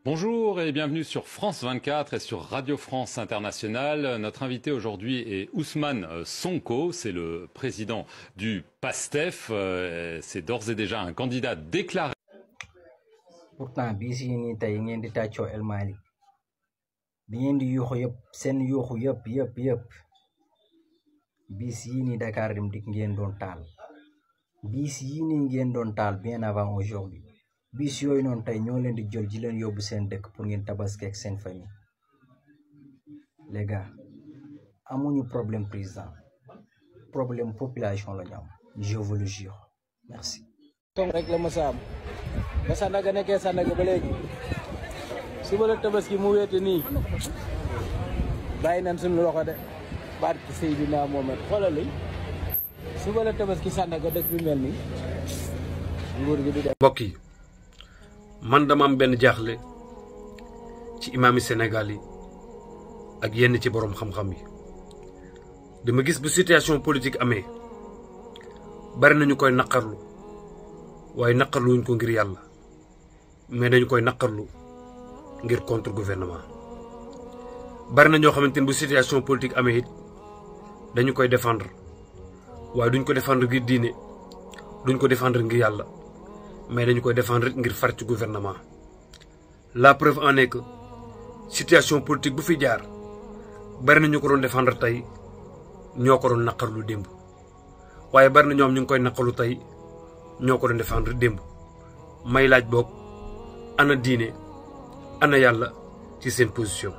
Bonjour et bienvenue sur France 24 et sur Radio France Internationale. Notre invité aujourd'hui est Ousmane Sonko, c'est le président du PASTEF. Euh, C'est d'ores et déjà un candidat déclaré. pourtant bii si nii tey ngeen di tàccoo El Malick bi ngeen di yuuxu yëpp seen yuuxu yëpp yëpp yëpp bis yii nii Dakar Dem Dikk ngeen doon taal bis yii nii ngeen doon taal bien avant aujourd'hui bis yooyu noonu tey ñoo leen di jël ji leen yóbbu seen dëkk pour ngeen tabaski ak seen famille les gars amuñu problème président problème population la ñu am je vous le jure merci. tom rek la masa am ba Sandaga nekkee Sandaga ba léegi suba la tabaski mu wéete nii bàyyi nañ suñu loxo de barki Seydina Mohamed xoolal li suba la tabaski Sandaga dëkk bi mel nii nguur gi di def mbokk yi man dama am benn jaaxle ci imaami Sénégal yi ak yenn ci boroom xam-xam yi dama gis bu situation politique amee bari nañu koy naqarlu waaye naqarluwuñ ko ngir yàlla mais dañu koy naqarlu ngir contre gouvernement bari na ñoo xamante ni bu situation politique amee it dañu koy défendre waaye duñ ko défendre ngir diine duñ ko défendre ngir yàlla mais dañu koy défendre ngir far ci gouvernement la preuve en est que situation politique bu fi jaar bari na ñu ko doon défendre tey ñoo ko doon naqarlu démb waaye bari na ñoom ñu ngi koy naqarlu tey ñoo ko doon défendre démb may laaj boog ana diine ana yàlla ci seen position.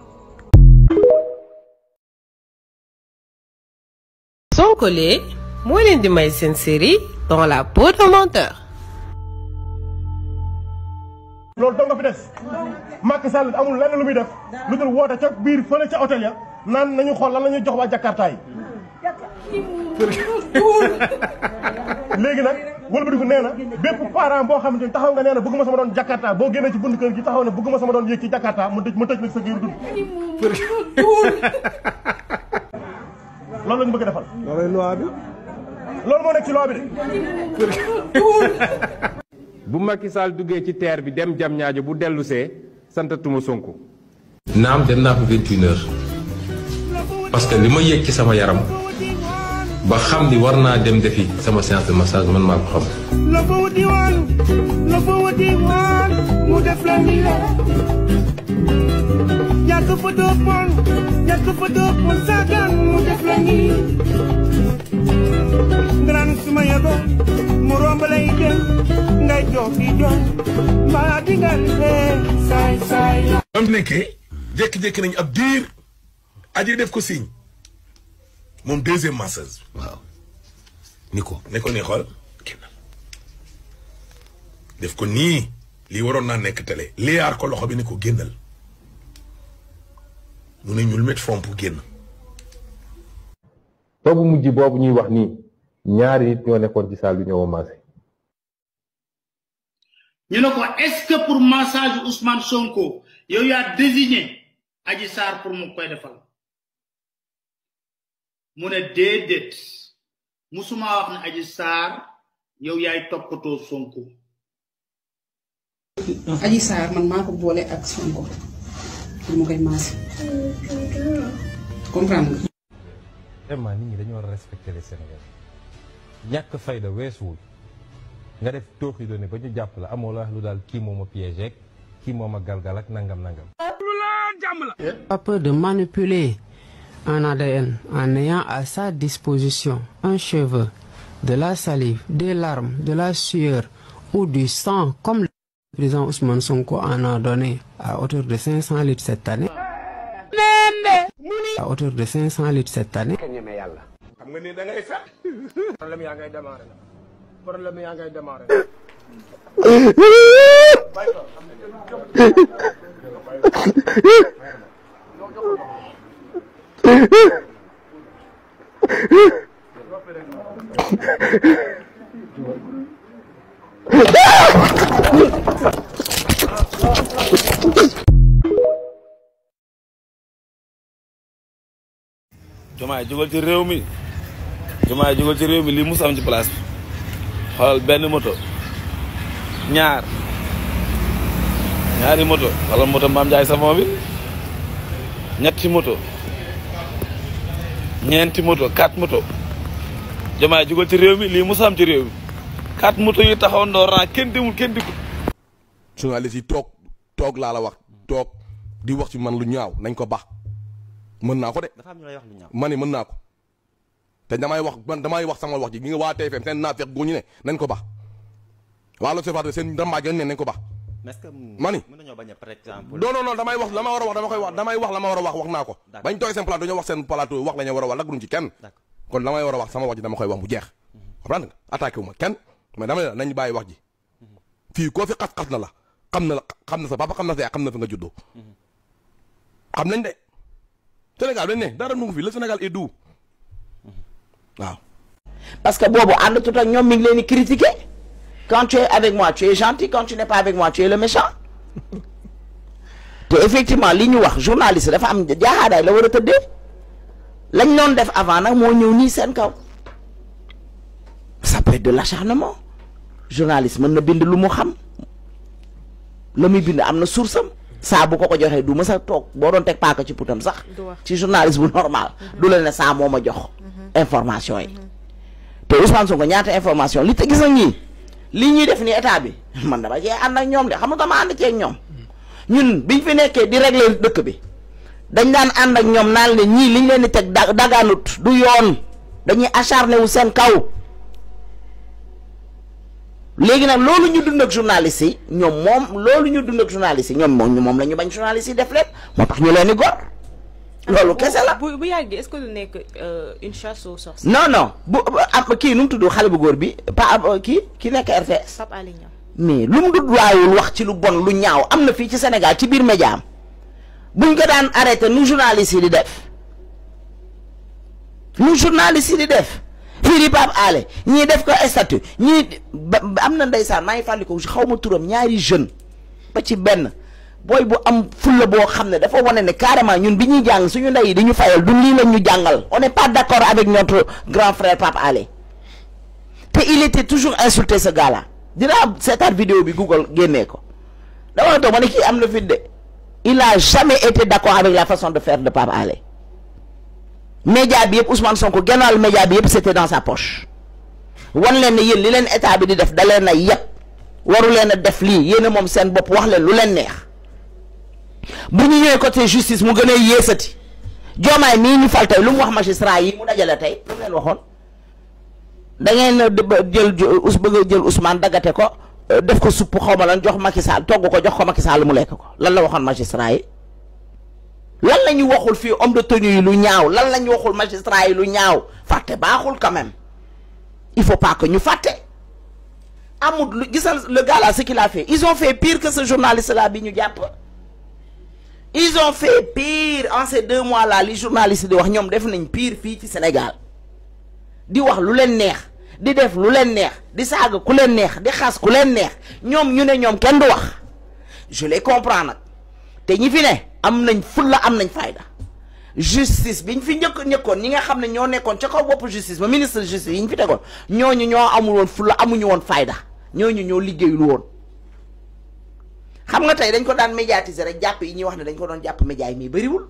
Sonkolé moo leen di may seen série dans la peau d'un menteur. loolu dong nga fi des Macky Sall amul lenn lu muy def lu dul woote ca biir fële ca hôtel ya naan nañu xool lan la ñuy jox waa Jakarta yi léegi nag wëlbatiku nee na bépp parent boo xamante ni taxaw nga nee na bëgguma sama doon Jakarta boo génnee ci bunt kër gi taxaw ne bëgguma sama doon yéeg ci Jakarta mu tëj mu tëj nag sa giir dund loolu la ñu bëgg a defal loolu loi bi loolu moo nekk ci loi bi de bu Macky Sall duggee ci terre bi dem jam ñaajo bu dellusee santatuma Sonko naam dem naa ko 21 heures parce que li ma yëg ci sama yaram ba xam ni war naa dem defi sama séance de massage man maa ko xam. la fa wuti woon la fa wuti woon mu def la ni la yàgg fa doppoon yàgg fa doppoon saagaan mu def la ni ngraan suma yego mu romb lay dem ngay jox di jox mbaa di nga ree saay saay ba mu nekkee jékki-jékki nañu ab diir aji def ko signe moom deuxième masseuse. waaw ni ko ne ko nii xool def ko nii lii waroon naa nekk télé liyaar ko loxo bi ni ko génnal mu ne ñul met fomp génn boobu mujj boobu ñuy wax nii ñaari nit ñoo nekkoon ci salle bi ñoo massé ñu ne ko est-ce que pour massage Ousmane Sonko yow yaa désigné Adji Sarr pour mu koy defal mu ne déedéet musuma wax ne Adji Sarr yow yaay toppatoo Sonko. Adji Sarr man maa ko boole ak Sonko pour mu koy maase comprendre nga. vraiment nit ñi dañu war a respecter les Sénégalais ñàkk fayda weesuwul nga def tooxi doone ba ñu jàpp la amoo la wax lu daal kii moo ma piégé kii moo ma galgal ak nangam nangam. Pas peur de manipuler un ADN en ayant à sa disposition un cheveu, de la salive, des larmes, de la sueur ou du sang comme le président Ousmane Sonko en a donné à hauteur de 500 litres cette année. À hauteur de 500 litres cette année. xam nga ni da ngay fet problème yaa ngay démarré problème yaa ngay démarré Jomaay jógal ci réew mi Jomaay jógal ci réew mi lii mus am ci place bi xoolal benn moto ñaar ñaari moto wala moto Mame Ndiaye Savon bi ñetti moto ñeenti moto quatre moto Diomaye jugal ci réew mi lii musa am ci réew mi quatre moto yi taxaw ndoor ran kenn demul kenn dikkul journaliste yi toog toog laa la wax toog di wax ci man lu ñaaw nañ ko baax mën naa ko de. dafa am ñu lay wax lu ñaaw. ma ne mën naa ko te damay wax man damay wax sama wax ji gi nga waa TFM seen naafeq gu ñu ne nañ ko baax waa l'Observateur seen rambaaj ne nañ ko baax. mais est-ce que ma ni mën nañoo bañ a par exemple. non non non damay wax la ma war a wax dama koy wax damay wax la ma war a wax wax naa ko. bañ toogee seen plateau dañoo wax seen plateau wax la ñu war a wax lagruñ ci kenn. kon la may war a wax sama wax ji dama koy wax mu jeex. comprendre nga attaqué wu ma kenn mais dama ne la nañ bàyyi wax ji fii koo fi xas-xas na la xam na la xam na sa papa xam na sa yaay xam na fi nga juddoo xam nañ de Sénégal dañ ne dara nu ngi fi le Sénégal est doux waaw. parce que boobu ànd tut ak ñoom mi ngi leen di critiquer quand tu es avec moi tu es gentil quand tu n'es pas avec moi tu es le méchant te effectivement li ñu wax journaliste dafa am jaaxaadaay la war a tëddee lañ doon def avant nag moo ñëw nii seen kaw ça peut être de l'acharnement journaliste mën na bind lu mu xam la muy bind am na source am saa bu ko ko joxee du mës a toog boo doon teg paaka ci putam sax ci journaliste bu normal du la ne saa moo ma jox information yi te Ousmane Sonko ñaata information li te gis na ñii lii ñuy def ni état bi man dama cee ànd ak ñoom de xam nga dama ànd ceeg ñoom ñun biñ fi nekkee di régler dëkk bi dañ daan ànd ak ñoom naan ne ñii liñ leen di teg da dagaanut du yoon dañuy acharné wu seen kaw léegi nag loolu ñu dund ak journaliste yi ñoom moom loolu ñu dund ak journaliste yi ñoom moom moom la ñu bañ journaliste yi def leen moo tax ñu leen di gor loolu kese la bu bu yàggee est-ce que du nekk une chasse aux sorciers. non non bu am kii nu mu tudd xale bu góor bi pa kii ki nekk RTS. Pape Alé Niang mais lu mu dut waayul wax ci lu bon lu ñaaw am na fii ci Sénégal ci biir média am buñ ko daan arrêté nu journaliste yi di def nu journaliste yi di def fii di Pape Alé ñii def ko statut ñii am na ndeysaan maa ngi fàttali ko xaw ma turam ñaari jeune ba ci benn booy bu am fulla boo xam ne dafa wane ne carrément ñun bi ñuy jàng suñu ndey yi di ñu fayal du lii lañ ñu jàngal on n'est pas d'accord avec notre grand frère Pape Alé te il était toujours insulté ce gars-là dinaa seetaat vidéo bi Google génnee ko dama toog ma ne kii am na fit de il a jamais été d'accord avec la façon de faire de Pape Alé média bi yëpp Ousmane Sonko gennaalu média bi yëpp c'était dans sa poche wan leen ne yéen li leen état bi di def da leen a yëpp waru leen a def lii yéen a moom seen bopp wax leen lu leen neex bu ñu ñëwee côté justice mu gën a yéesati joomaay mii ñu fal tey lu mu wax magistrat yi mu dajale tey lu mu leen waxoon da ngeen jël us bëgg a jël Ousmane daggate ko def ko supp xaw ma lan jox Macky Sall togg ko jox ko Macky Sall mu lekk ko lan la waxoon magistrat yi lan la ñu waxul fii homme de tenue yi lu ñaaw lan la ñu waxul magistrat yi lu ñaaw fàtte baaxul quand même il faut pas que ñu fàtte amul lu gisal le gars là ce qu'il a fait ils ont fait pire que ce journaliste là bi ñu jàpp ils ont fait pire en ces deux mois là li journaliste di wax ñoom def nañ pire fii ci Sénégal di wax lu leen neex di def lu leen neex di saaga ku leen neex di xas ku leen neex ñoom ñu ne ñoom kenn du wax je les comprends nag te ñi fi ne am nañ fulla am nañ fayda justice biñ fi njëkk ñëkkoon ñi nga xam ne ñoo nekkoon ca kaw bopp justice ba ministre de justice yi ñu fi tegoon ñooñu ñoo amul woon fulla amuñu woon fayda ñooñu ñoo liggéeyul woon xam nga tey dañ ko daan médiatiser rek jàpp yi ñuy wax ne dañ ko doon jàpp média yi mais bëriwul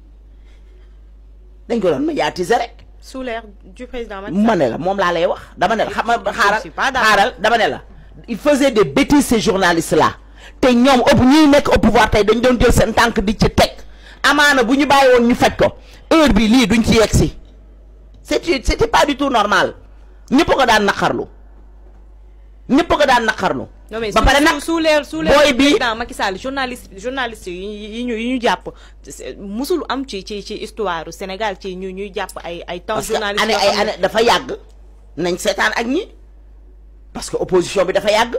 dañ ko doon médiatiser rek sous l'ère du président Macky ma ne la moom laa lay wax dama ne la xam nga xaaral xaaral dama ne la il faisait des bêtises ces journalistes là te ñoom ëpp ñuy nekk au pouvoir tey dañ doon jël seen tànk di ci teg amaana bu ñu bàyyi woon ñu faj ko heure bi lii duñ ci yegg si c'était c'était pas du tout normal ñëpp ko daan naqarlu ñëpp ko daan naqarlu non mais ba pare nag sous l'ère sous l'ère booy du bi président Macky Sall journaliste journaliste yi yi ñu yi ñu jàpp musul am ci ci ci histoire Sénégal ci ñu ñuy jàpp ay ay temps parce que journaliste année ay année dafa yàgg nañ seetaan ak ñi parce que opposition bi dafa yàgg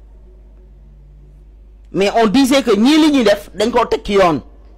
mais on disait que ñii li ñuy def dañ koo teg ci yoon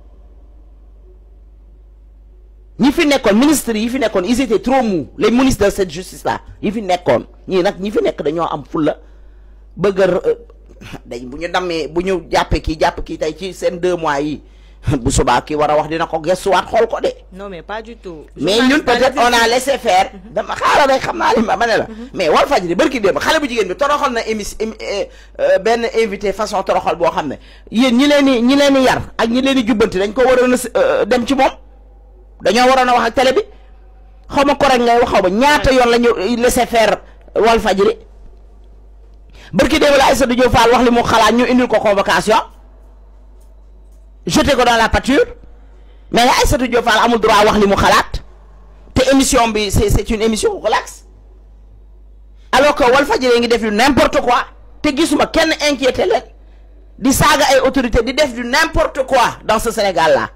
ñi fi nekkoon ministre yi fi nekkoon ils étaient trop mous les ministres de cette justice là yi fi nekkoon ñii nag ñi fi nekk dañoo am fulla bëgg a dañ bu ñu dammee bu ñu jàppee kii jàpp kii tey ci seen deux mois yi bu subaa ki war a wax dina ko gëstuwaat xool ko de non mais pas du tout. mais ñun peut-être on a laissé faire dama xaaral rek xam naa li ma ma ne la mais Walfadjri barki démb xale bu jigéen bi toroxal na émi benn invité façon toroxal boo xam ne yéen ñi leen di ñi leen di yar ak ñi leen di jubbanti dañ ko waroon a dem ci moom dañoo waroon a wax ak télé bi xaw ma correct ngay wax xaw ma ñaata yoon la ñu laissé faire Walfadjri barki démb la Aïssatou Diop Fall wax li mu xalaat ñu indil ko convocation jeté ko dans la pâture mais Aïssatou Diop Fall amul droit wax li mu xalaat te émission bi c'est c'est une émission relax alors que Walfadjri ngi def du n'importe quoi te gisuma kenn inquiété leen di saaga ay autorité di def du n'importe quoi dans ce Sénégal là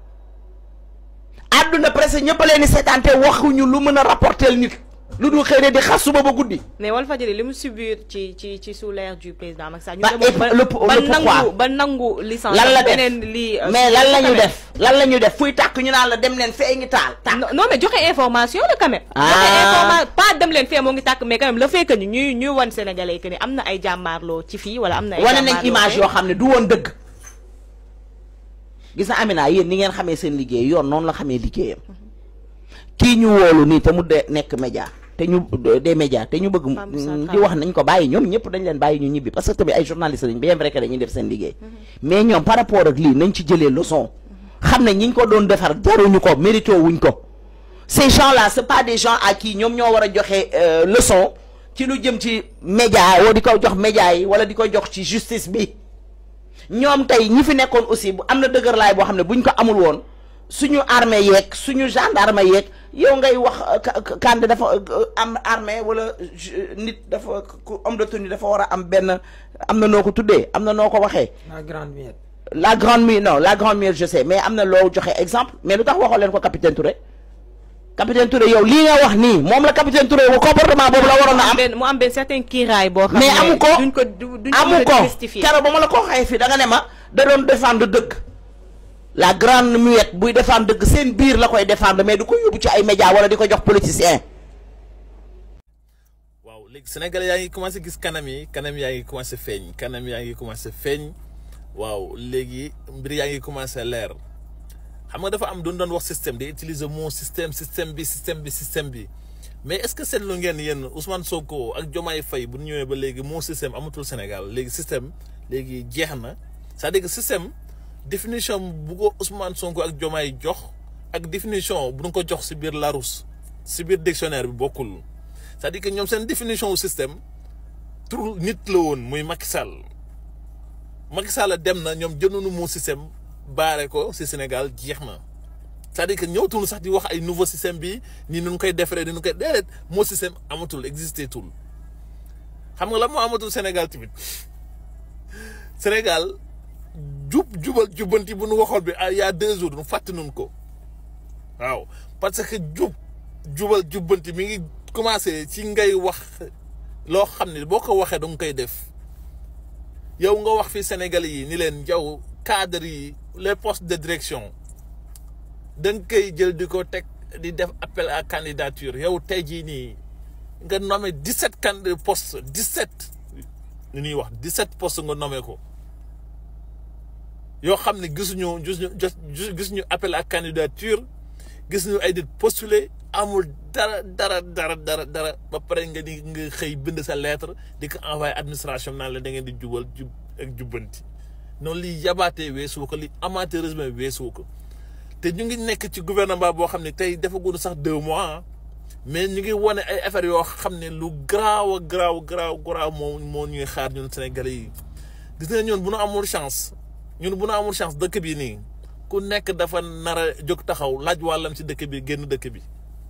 àdduna presque ñëpp a leen di seetaan te waxuñu lu mën a rapporter nit lu dul xëy na di xas suba ba guddi. mais Walfadjri li mu subir ci ci ci sous l'ère du président Macky Sall. ba le le ba nangu pourquoi ba nangu licence. lan la def beneen lii. mais lan la ñu def lan la ñu def fuy tàkk ñu naan la dem leen fee ngi taal. non non mais joxe information la quand même. Ah. joxe information pas dem leen fee moo ngi tàkk mais quand même le fait que ni ñuy ñuy wan Sénégalais que ni am na ay jàmmaarloo ci fii wala am na ay. wane nañ jàmmaarloo image fee. yoo xam ne du woon dëgg gis na Amina yéen ni ngeen xamee seen liggéey yoon noonu la xamee liggéeyam kii ñu woolu nii te mu de nekk média te ñu des médias te ñu bëgg mu- di wax nañ ko bàyyi ñoom ñëpp dañ leen bàyyi ñu ñibbi parce que tamit ay journalistes lañ bien vrai que dañuy def seen liggéey mais ñoom par rapport ak lii nañ ci jëlee leçon xam ne ñi ñu ko doon defar jaruñu ko mérito wuñ ko ces gens là c'est pas des gens à qui ñoom ñoo war a joxe euh, leçon ci lu jëm ci média wala di ko jox média yi wala di ko jox ci justice bi ñoom tey ñi fi nekkoon aussi bu am na dëgërlaay boo xam ne buñ ko amul woon suñu armée yeeg suñu gendarme yeeg yow ngay wax euh, ka- ka- Kandé dafa euh, am armée wala ju- nit dafa ku homme de tenue dafa war a am benn am na noo ko tuddee am na noo ko waxee. La grande miette. la grande mue non la grande mue je sais mais am na loo joxe exemple mais lu tax waxoo leen ko capitaine Touré capitaine Touré yow lii nga wax nii moom la capitaine Touré bu comportement boobu la waroon a am. benn mu am benn certain kiiraay boo xam mais ne amu ko duñ ko du- duñ ko amu mën a ko démystifier. keroog ba ma la ko waxee fii da nga ne ma da doon défendre dëgg la grande muette buy défendre dëgg seen biir la koy défendre mais du ko yóbbu ci ay médias wala di ko jox politicien waaw léegi sénégalais yaa ngi commencé gis kanam yi kanam yaa ngi commencé feeñ kanam yaa ngi commencé feeñ waaw léegi mbir yaa ngi commencé leer xam nga dafa am doon doon wax système di utiliser mot système système bi système bi système bi mais est-ce que seetlu ngeen yéen Ousmane Sonko ak Diomaye Faye bu ñu ñëwee ba léegi moo système amatul Sénégal léegi système léegi jeex na c'est-à-dire que système définition bu ko Ousmane Sonko ak Diomaye jox ak définition bu ñu ko jox si biir Larousse si biir dictionnaire bi bokkul c'est-à-dire que ñoom seen définition wu système tur nit la woon muy Macky Sall Macky Sall dem na ñoom jëndoonu moo système baare ko si Sénégal jeex na c'est-à-dire que ñëwtul sax di wax ay nouveau système bi ni nu koy defaree ni nu koy déedéet moo système amatul existé tul xam nga la moo amatul Sénégal tamit Sénégal jub jubal jubbanti bu nu waxoon bi ah y a deux jours nu fàtte nun ko waaw parce que jub jubal jubbanti mi ngi commencé ci ngay wax loo xam ne boo ko waxee danga koy def yow nga wax fi Sénégalais yi ni leen yow cadre yi les postes de direction da nga koy jël di ko teg di def appel à candidature yow tey jii nii nga nommé 17 candidats postes 17 lu ñuy wax 17 postes nga nommé ko yoo xam ne gisuñu gisuñu gisuñu appel à candidature gisuñu ay nit postulé amul dara dara dara dara dara ba pare nga di nga xëy bind sa lettre di ko envoyé administration naan la da ngeen di jubal jub ak jubbanti noonu li yabaatee weesu ko li amateurisme weesu ko te ñu ngi nekk ci gouvernement boo xam ne tey defaguñu sax deux mois mais ñu ngi wane ay affaires yoo xam ne lu garaaw a garaaw garaaw garaaw moo moo ñuy xaar ñun Sénégalais yi gis nga ñun bu nu amul chance ñun bu nu amul chance dëkk bi nii ku nekk dafa nar a jóg taxaw laaj wàllam ci dëkk bi génn dëkk bi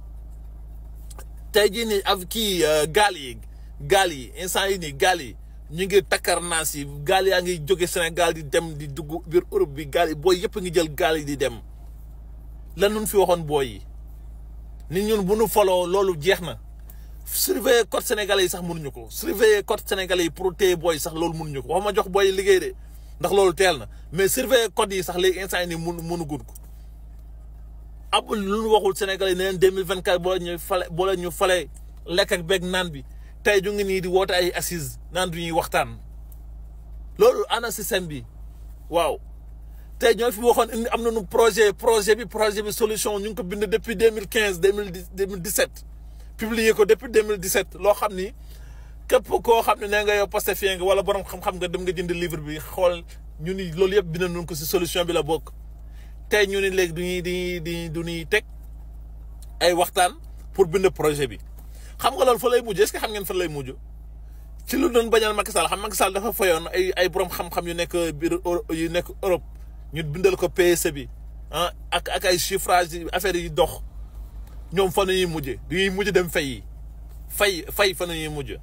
tey jii nii ak kii gaal yi gaal yi instant yi nii gaal yi ñu ngi takkar naas yi gaal yaa ngi jóge Sénégal di dem di dugg biir Europe bi gaal yi booy yëpp ngi jël gaal yi di dem lan nun fi waxoon booy yi nit ñun bu nu foloo loolu jeex na surveiller code sénégalais yi sax mënuñu ko surveiller code sénégalais yi pour téye booy sax loolu mënuñu ko waxuma jox booy yi liggéey de ndax loolu teel na mais surveiller code yi sax léegi instant yi nii mënu mënu gudd ko ab lu ñu waxul sénégalais yi ne leen deux mille vingt quatre boo la ñu fale boo la ñu fale lekk ak beeg naan bi tey ñu ngi nii di woote ay assises naan du ñuy waxtaan loolu ana système bi waaw tey ñoo fi waxoon indi am nañu projet projet bi projet bi solution ñu ngi ko bind depuis deux mille quinze deux mille dix deux mille dix sept publié ko depuis deux mille dix sept loo xam ni képp koo xam ne nee nga yow Pastefien nga wala borom xam-xam nga dem nga jënd livre bi xool ñu ni loolu yëpp bind nañu ko si solution bi la bokk tey ñu ni léegi du ñuy di di du ñuy teg ay waxtaan pour bind projet bi xam nga loolu fa lay mujj est-ce que xam ngeen fa lay mujj ci lu doon bañal Macky Sall xam Macky Sall dafa fayoon ay ay borom xam-xam yu nekk biir yu nekk Europe ñu bindal ko PSE bi ah ak ak ay chiffrage yi affaire yi dox ñoom fa ñuy mujj dañuy mujj dem fay yi fay fay fa ñuy mujj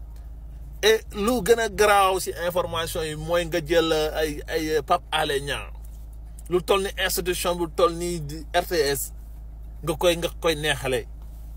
et lu gën a garaaw si information yi mooy nga jël ay ay Pape Alé Niang lu toll ni institution bu toll ni RTS nga koy nga koy neexale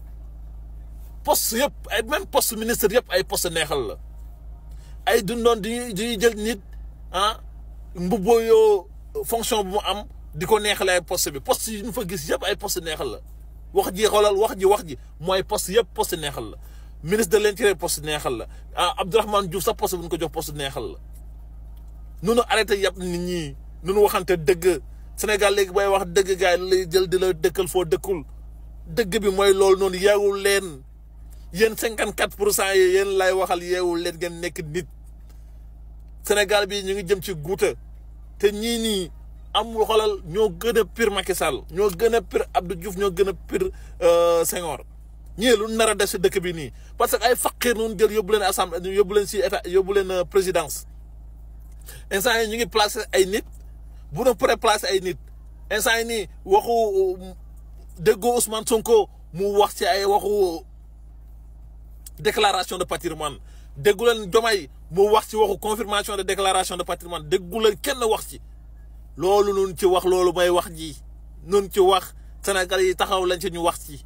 poste yëpp ay même poste ministre yëpp ay poste neexal la ay dundoon di di jël nit ah mbubboo yoo fonction bu mu am di ko neexale ay poste bi poste yi ñu fa gis yëpp ay poste neexal la wax ji xoolal wax ji wax ji mooy poste yëpp poste neexal la ministre de l'intérieur poste neexal la ah Abdourahmane Diouf sax poste bu ñu ko jox poste neexal la nunu arrêté yàpp nit ñi nunu waxante dëgg Sénégal léegi booy wax dëgg gars yi lay jël di la dëkkal foo dëkkul dëgg bi mooy loolu noonu yeewul leen yéen cinquante quatre pour cent yi yéen lay waxal yeewul leen ngeen nekk nit Sénégal bi ñu ngi jëm ci guuta te ñii nii am xoolal ñoo gën a pire Macky Sall ñoo gën a pire Abdou Diouf ñoo gën a pire Senghor ñii lu nar a def si dëkk bi nii parce que ay faqir nun jël yóbbu leen assemblée yóbbu leen si état yóbbu leen présidence instant yi ñu ngi placé ay nit bu na pré placé ay nit instant yi nii waxu déggoo Ousmane Sonko mu wax ci ay waxu déclaration de patrimoine déggu leen Diomaye mu wax ci waxu confirmation de déclaration de patrimoine déggu leen kenn wax ci loolu nun ci wax loolu mooy wax ji nun ci wax Sénégal yi taxaw lañ ci ñu wax ci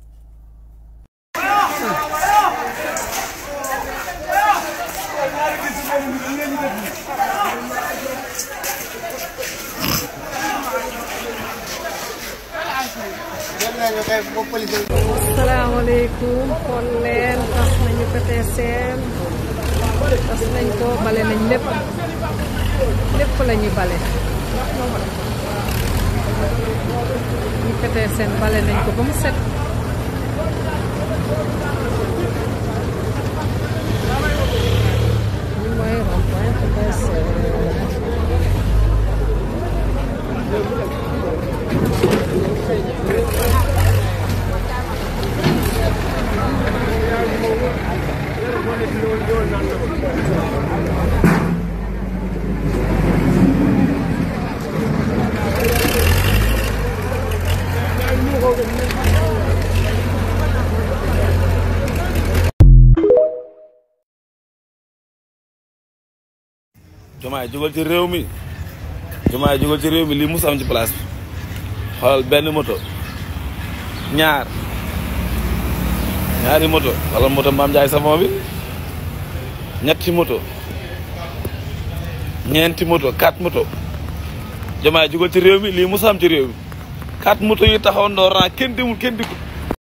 asalaamaaleykum xool leen tas nañu PTSM tas nañ ko bale nañ lépp lépp la ñuy bale ñu PTSM bale nañ ko ba mu set ñu mooy rond-point PTSM Jomaay jógal ci réew mi Jomaay jógal ci réew mi lii mus am ci place bi xoolal benn moto ñaar ñaari moto xoolal moto Mame Ndiaye Savon bi ñetti moto ñeenti moto quatre moto Jomaay jógal ci réew mi lii mus am ci réew mi quatre moto yi taxaw ndoor naa kenn demul kenn dikkut